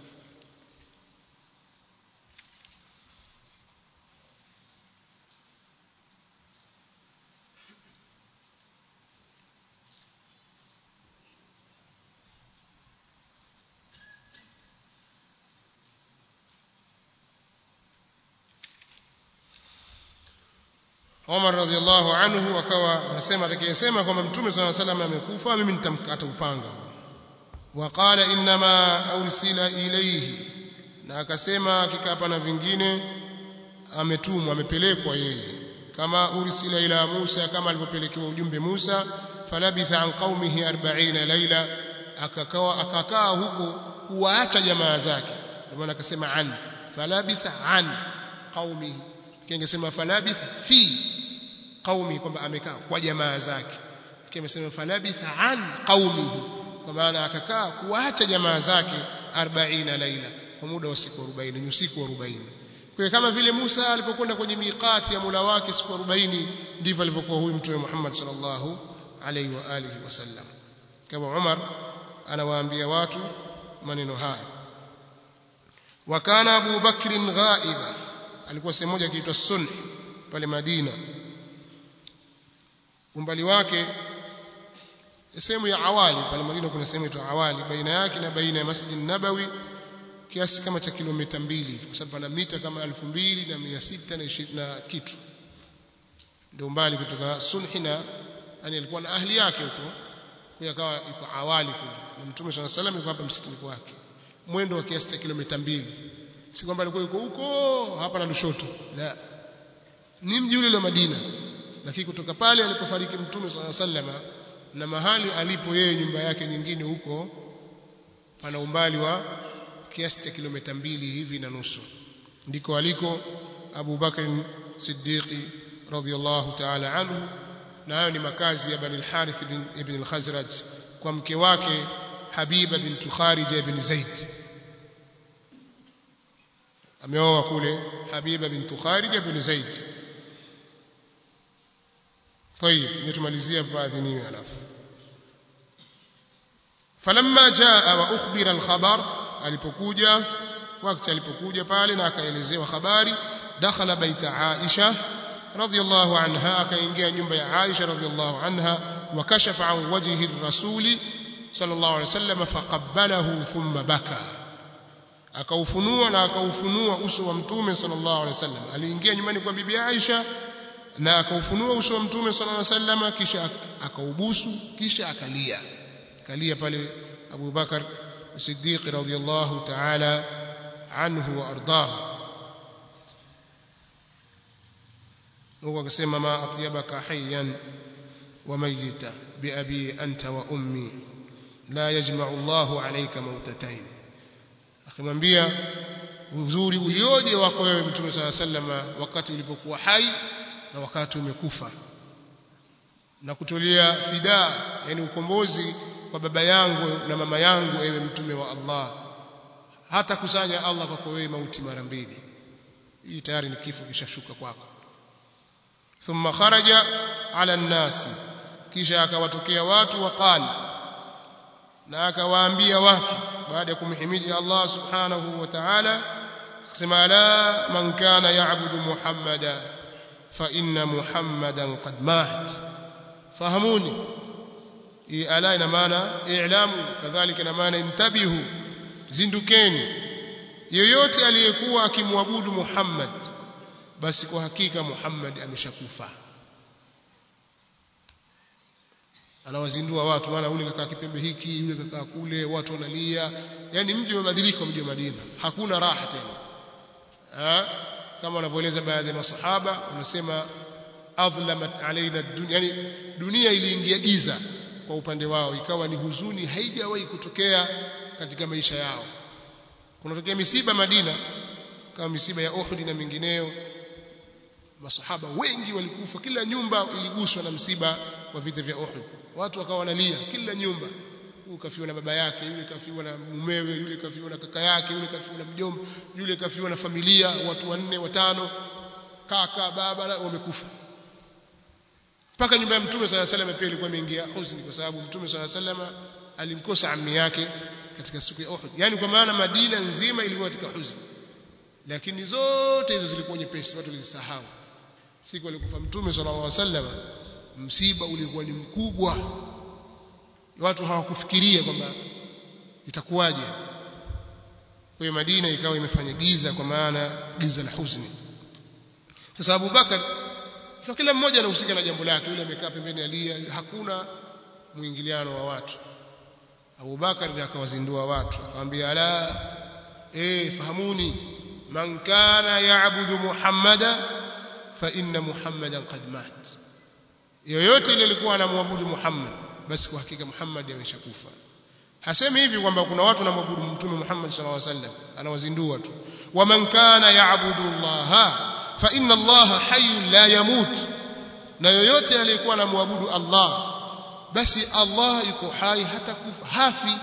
[SPEAKER 1] Umar radhiallahu anhu akawa anasema atakayesema kwamba Mtume صلى الله عليه وسلم amekufa mimi nitamkata upanga waqala inma ursila ilayhi na akasema hakika hapa na vingine ametumwa amepelekwa yeye kama ursila ila Musa kama alivyopelekewa ujumbe Musa falabitha an qaumihi 40 laila akakaa akakaa huko kuwaacha jamaa zake ndio maana akasema an falabitha an qaumihi kingesema falabitha fi qaumi kwamba amekaa kwa jamaa zake kimesema falabitha an qaumihi kwa maana akakaa kuacha jamaa zake 40 laila kwa muda wa siku 40 ni usiku wa 40 kwa kama vile Musa alipokwenda kwenye miqati ya Mola wake siku 40 ndivyo alivyokuwa huyu mtume Muhammad sallallahu alaihi wa alihi wasallam kama Umar anawaambia watu maneno haya wakana Abu Bakr ghaiba alikuwa sehemu moja kiitwa Sunn pale Madina umbali wake sehemu ya awali pale Madina kuna sehemu inaitwa awali baina yake na baina ya Masjid Nabawi kiasi kama cha kilomita mbili kwa sababu pana mita kama 2620 na kitu ndio umbali kutoka Sunhi na yani alikuwa na ahli yake huko kwa akawa yuko awali kule na Mtume swalla salam yuko hapa msitini kwake mwendo wa kiasi cha kilomita mbili si kwamba alikuwa yuko huko hapa na Lushoto la ni mji ule wa Madina lakini kutoka pale alipofariki Mtume swalla sallama na mahali alipo yeye nyumba yake nyingine huko pana umbali wa kiasi cha kilomita mbili hivi na nusu ndiko aliko Abu Bakr Siddiqi radhiyallahu ta'ala anhu na hayo ni makazi ya Bani al-Harith ibn al-Khazraj kwa mke wake Habiba bint Kharija ibn Zaid ameoa kule Habiba bint Kharija ibn Zaid طيب nitumalizia baadhi niwe alafu falamma jaa wa ukhbira al-khabar alipokuja wakati alipokuja pale na akaelezewa habari dakhala baita Aisha radhiyallahu anha akaingia nyumba ya Aisha radhiyallahu anha wa kashafa an wajhi ar-rasuli sallallahu alayhi wasallam faqabbalahu thumma baka akaufunua na akaufunua uso wa mtume sallallahu alayhi wasallam aliingia nyumbani kwa bibi Aisha na akaufunua uso wa mtume sallallahu alayhi wasallam kisha akaubusu kisha akalia kalia pale Abu Bakar Siddiq radhiyallahu ta'ala anhu wa ardahu huko akasema ma atyabaka hayyan wa mayyita bi abi anta wa ummi la yajma'u Allahu alayka mautatain akamwambia uzuri ulioje wako wewe mtume swalla sallama wakati ulipokuwa hai na wakati umekufa na kutolea fidaa yani ukombozi kwa baba yangu na mama yangu ewe mtume wa Allah hata kusanya Allah kwako wewe mauti mara mbili hii tayari ni kifo kishashuka kwako thumma kharaja ala nnasi kisha akawatokea watu waqala na akawaambia watu baada ya kumhimidi Allah subhanahu wa ta'ala akasema ala man kana ya'budu muhammada fa inna muhammadan qad mat fahamuni hii ala ina maana i'lamu kadhalika ina maana intabihu zindukeni yeyote aliyekuwa akimwabudu Muhammad basi kwa hakika Muhammad ameshakufa anawazindua watu maana yule kakaa kipembe hiki yule kakaa kule watu wanalia yani mji umebadilika mji wa Madina hakuna raha tena ha? kama wanavyoeleza baadhi ya masahaba wanasema adhlamat alaina dunia yani dunia iliingia giza kwa upande wao ikawa ni huzuni haijawahi kutokea katika maisha yao kunatokea misiba Madina kama misiba ya Uhud na mingineyo masahaba wengi walikufa kila nyumba iliguswa na msiba wa vita vya Uhud watu wakawa wanalia kila nyumba huyu kafiwa na baba yake yule kafiwa na mumewe yule kafiwa na kaka yake yule kafiwa na mjomba yule kafiwa na familia watu wanne watano kaka baba wamekufa mpaka nyumba ya mtume swalla sallam pia ilikuwa imeingia huzuni kwa sababu mtume swalla sallam alimkosa ammi yake katika siku ya Uhud yani kwa maana Madina nzima ilikuwa katika huzuni lakini zote hizo zilikuwa nyepesi watu walizisahau siku alikufa mtume sallallahu alaihi wasallam msiba ulikuwa ni mkubwa watu hawakufikiria kwamba itakuwaje kwa hiyo Madina ikawa imefanya giza kwa maana giza la huzuni sasa Abu Bakar kwa kila mmoja anahusika na jambo lake yule amekaa pembeni alia hakuna mwingiliano wa watu Abu Bakar ndiye akawazindua watu akamwambia ala eh fahamuni man kana ya'budu Muhammada fa inna Muhammadan qad mat yoyote ile alikuwa anamwabudu Muhammad basi kwa hakika Muhammad ameshakufa hasemi hivi kwamba kuna watu wanamwabudu mtume Muhammad sallallahu alaihi wasallam anawazindua tu wa man kana ya'budu Allah fa inna Allah hayyun la yamut na yoyote aliyekuwa anamwabudu Allah basi Allah yuko hai hata kufa hafi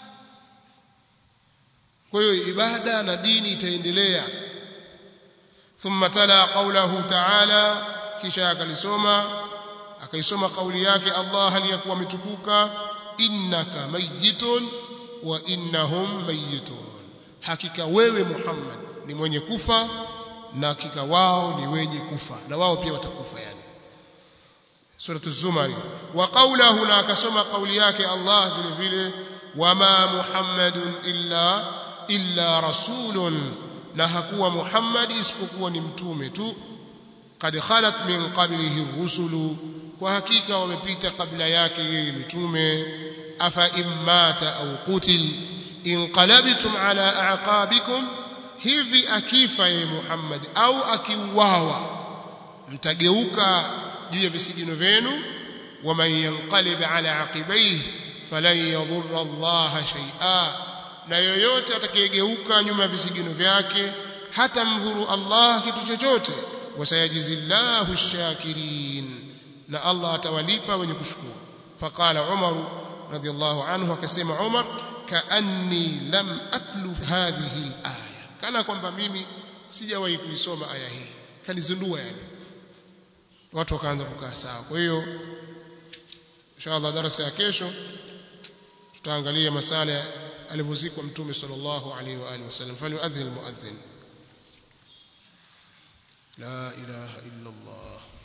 [SPEAKER 1] kwa hiyo ibada na dini itaendelea thumma tala qawlahu ta'ala kisha akalisoma akaisoma kauli yake Allah aliyakuwa ametukuka innaka mayyitun wa innahum mayyitun hakika wewe Muhammad ni mwenye kufa na hakika wao ni wenye kufa na wao pia watakufa yani sura az-zumar wa qawluhu na akasoma kauli yake Allah vile vile wama muhammadun illa illa rasulun na hakuwa Muhammad isipokuwa ni mtume tu kad khalat min qablihi rusulu kwa hakika wamepita kabla yake yeye mitume afa immata au qutil inqalabtum ala aqabikum hivi akifa yeye Muhammad au akiuawa mtageuka juu ya visigino vyenu waman yanqalib ala aqibaihi falan yadhurra Allah shay'a na yoyote atakayegeuka nyuma ya visigino vyake hata mdhuru Allah kitu chochote wasayajizillahu ash-shakirin na Allah atawalipa wenye kushukuru faqala Umar radiyallahu anhu akasema Umar kaanni lam atlu hadhihi al-aya kana kwamba mimi sijawahi kuisoma aya hii kanizindua yani watu wakaanza kukaa sawa kwa hiyo inshallah darasa ya kesho tutaangalia masala alivyozikwa mtume sallallahu alaihi wa alihi wasallam falyuadhin almuadhin la ilaha illa allah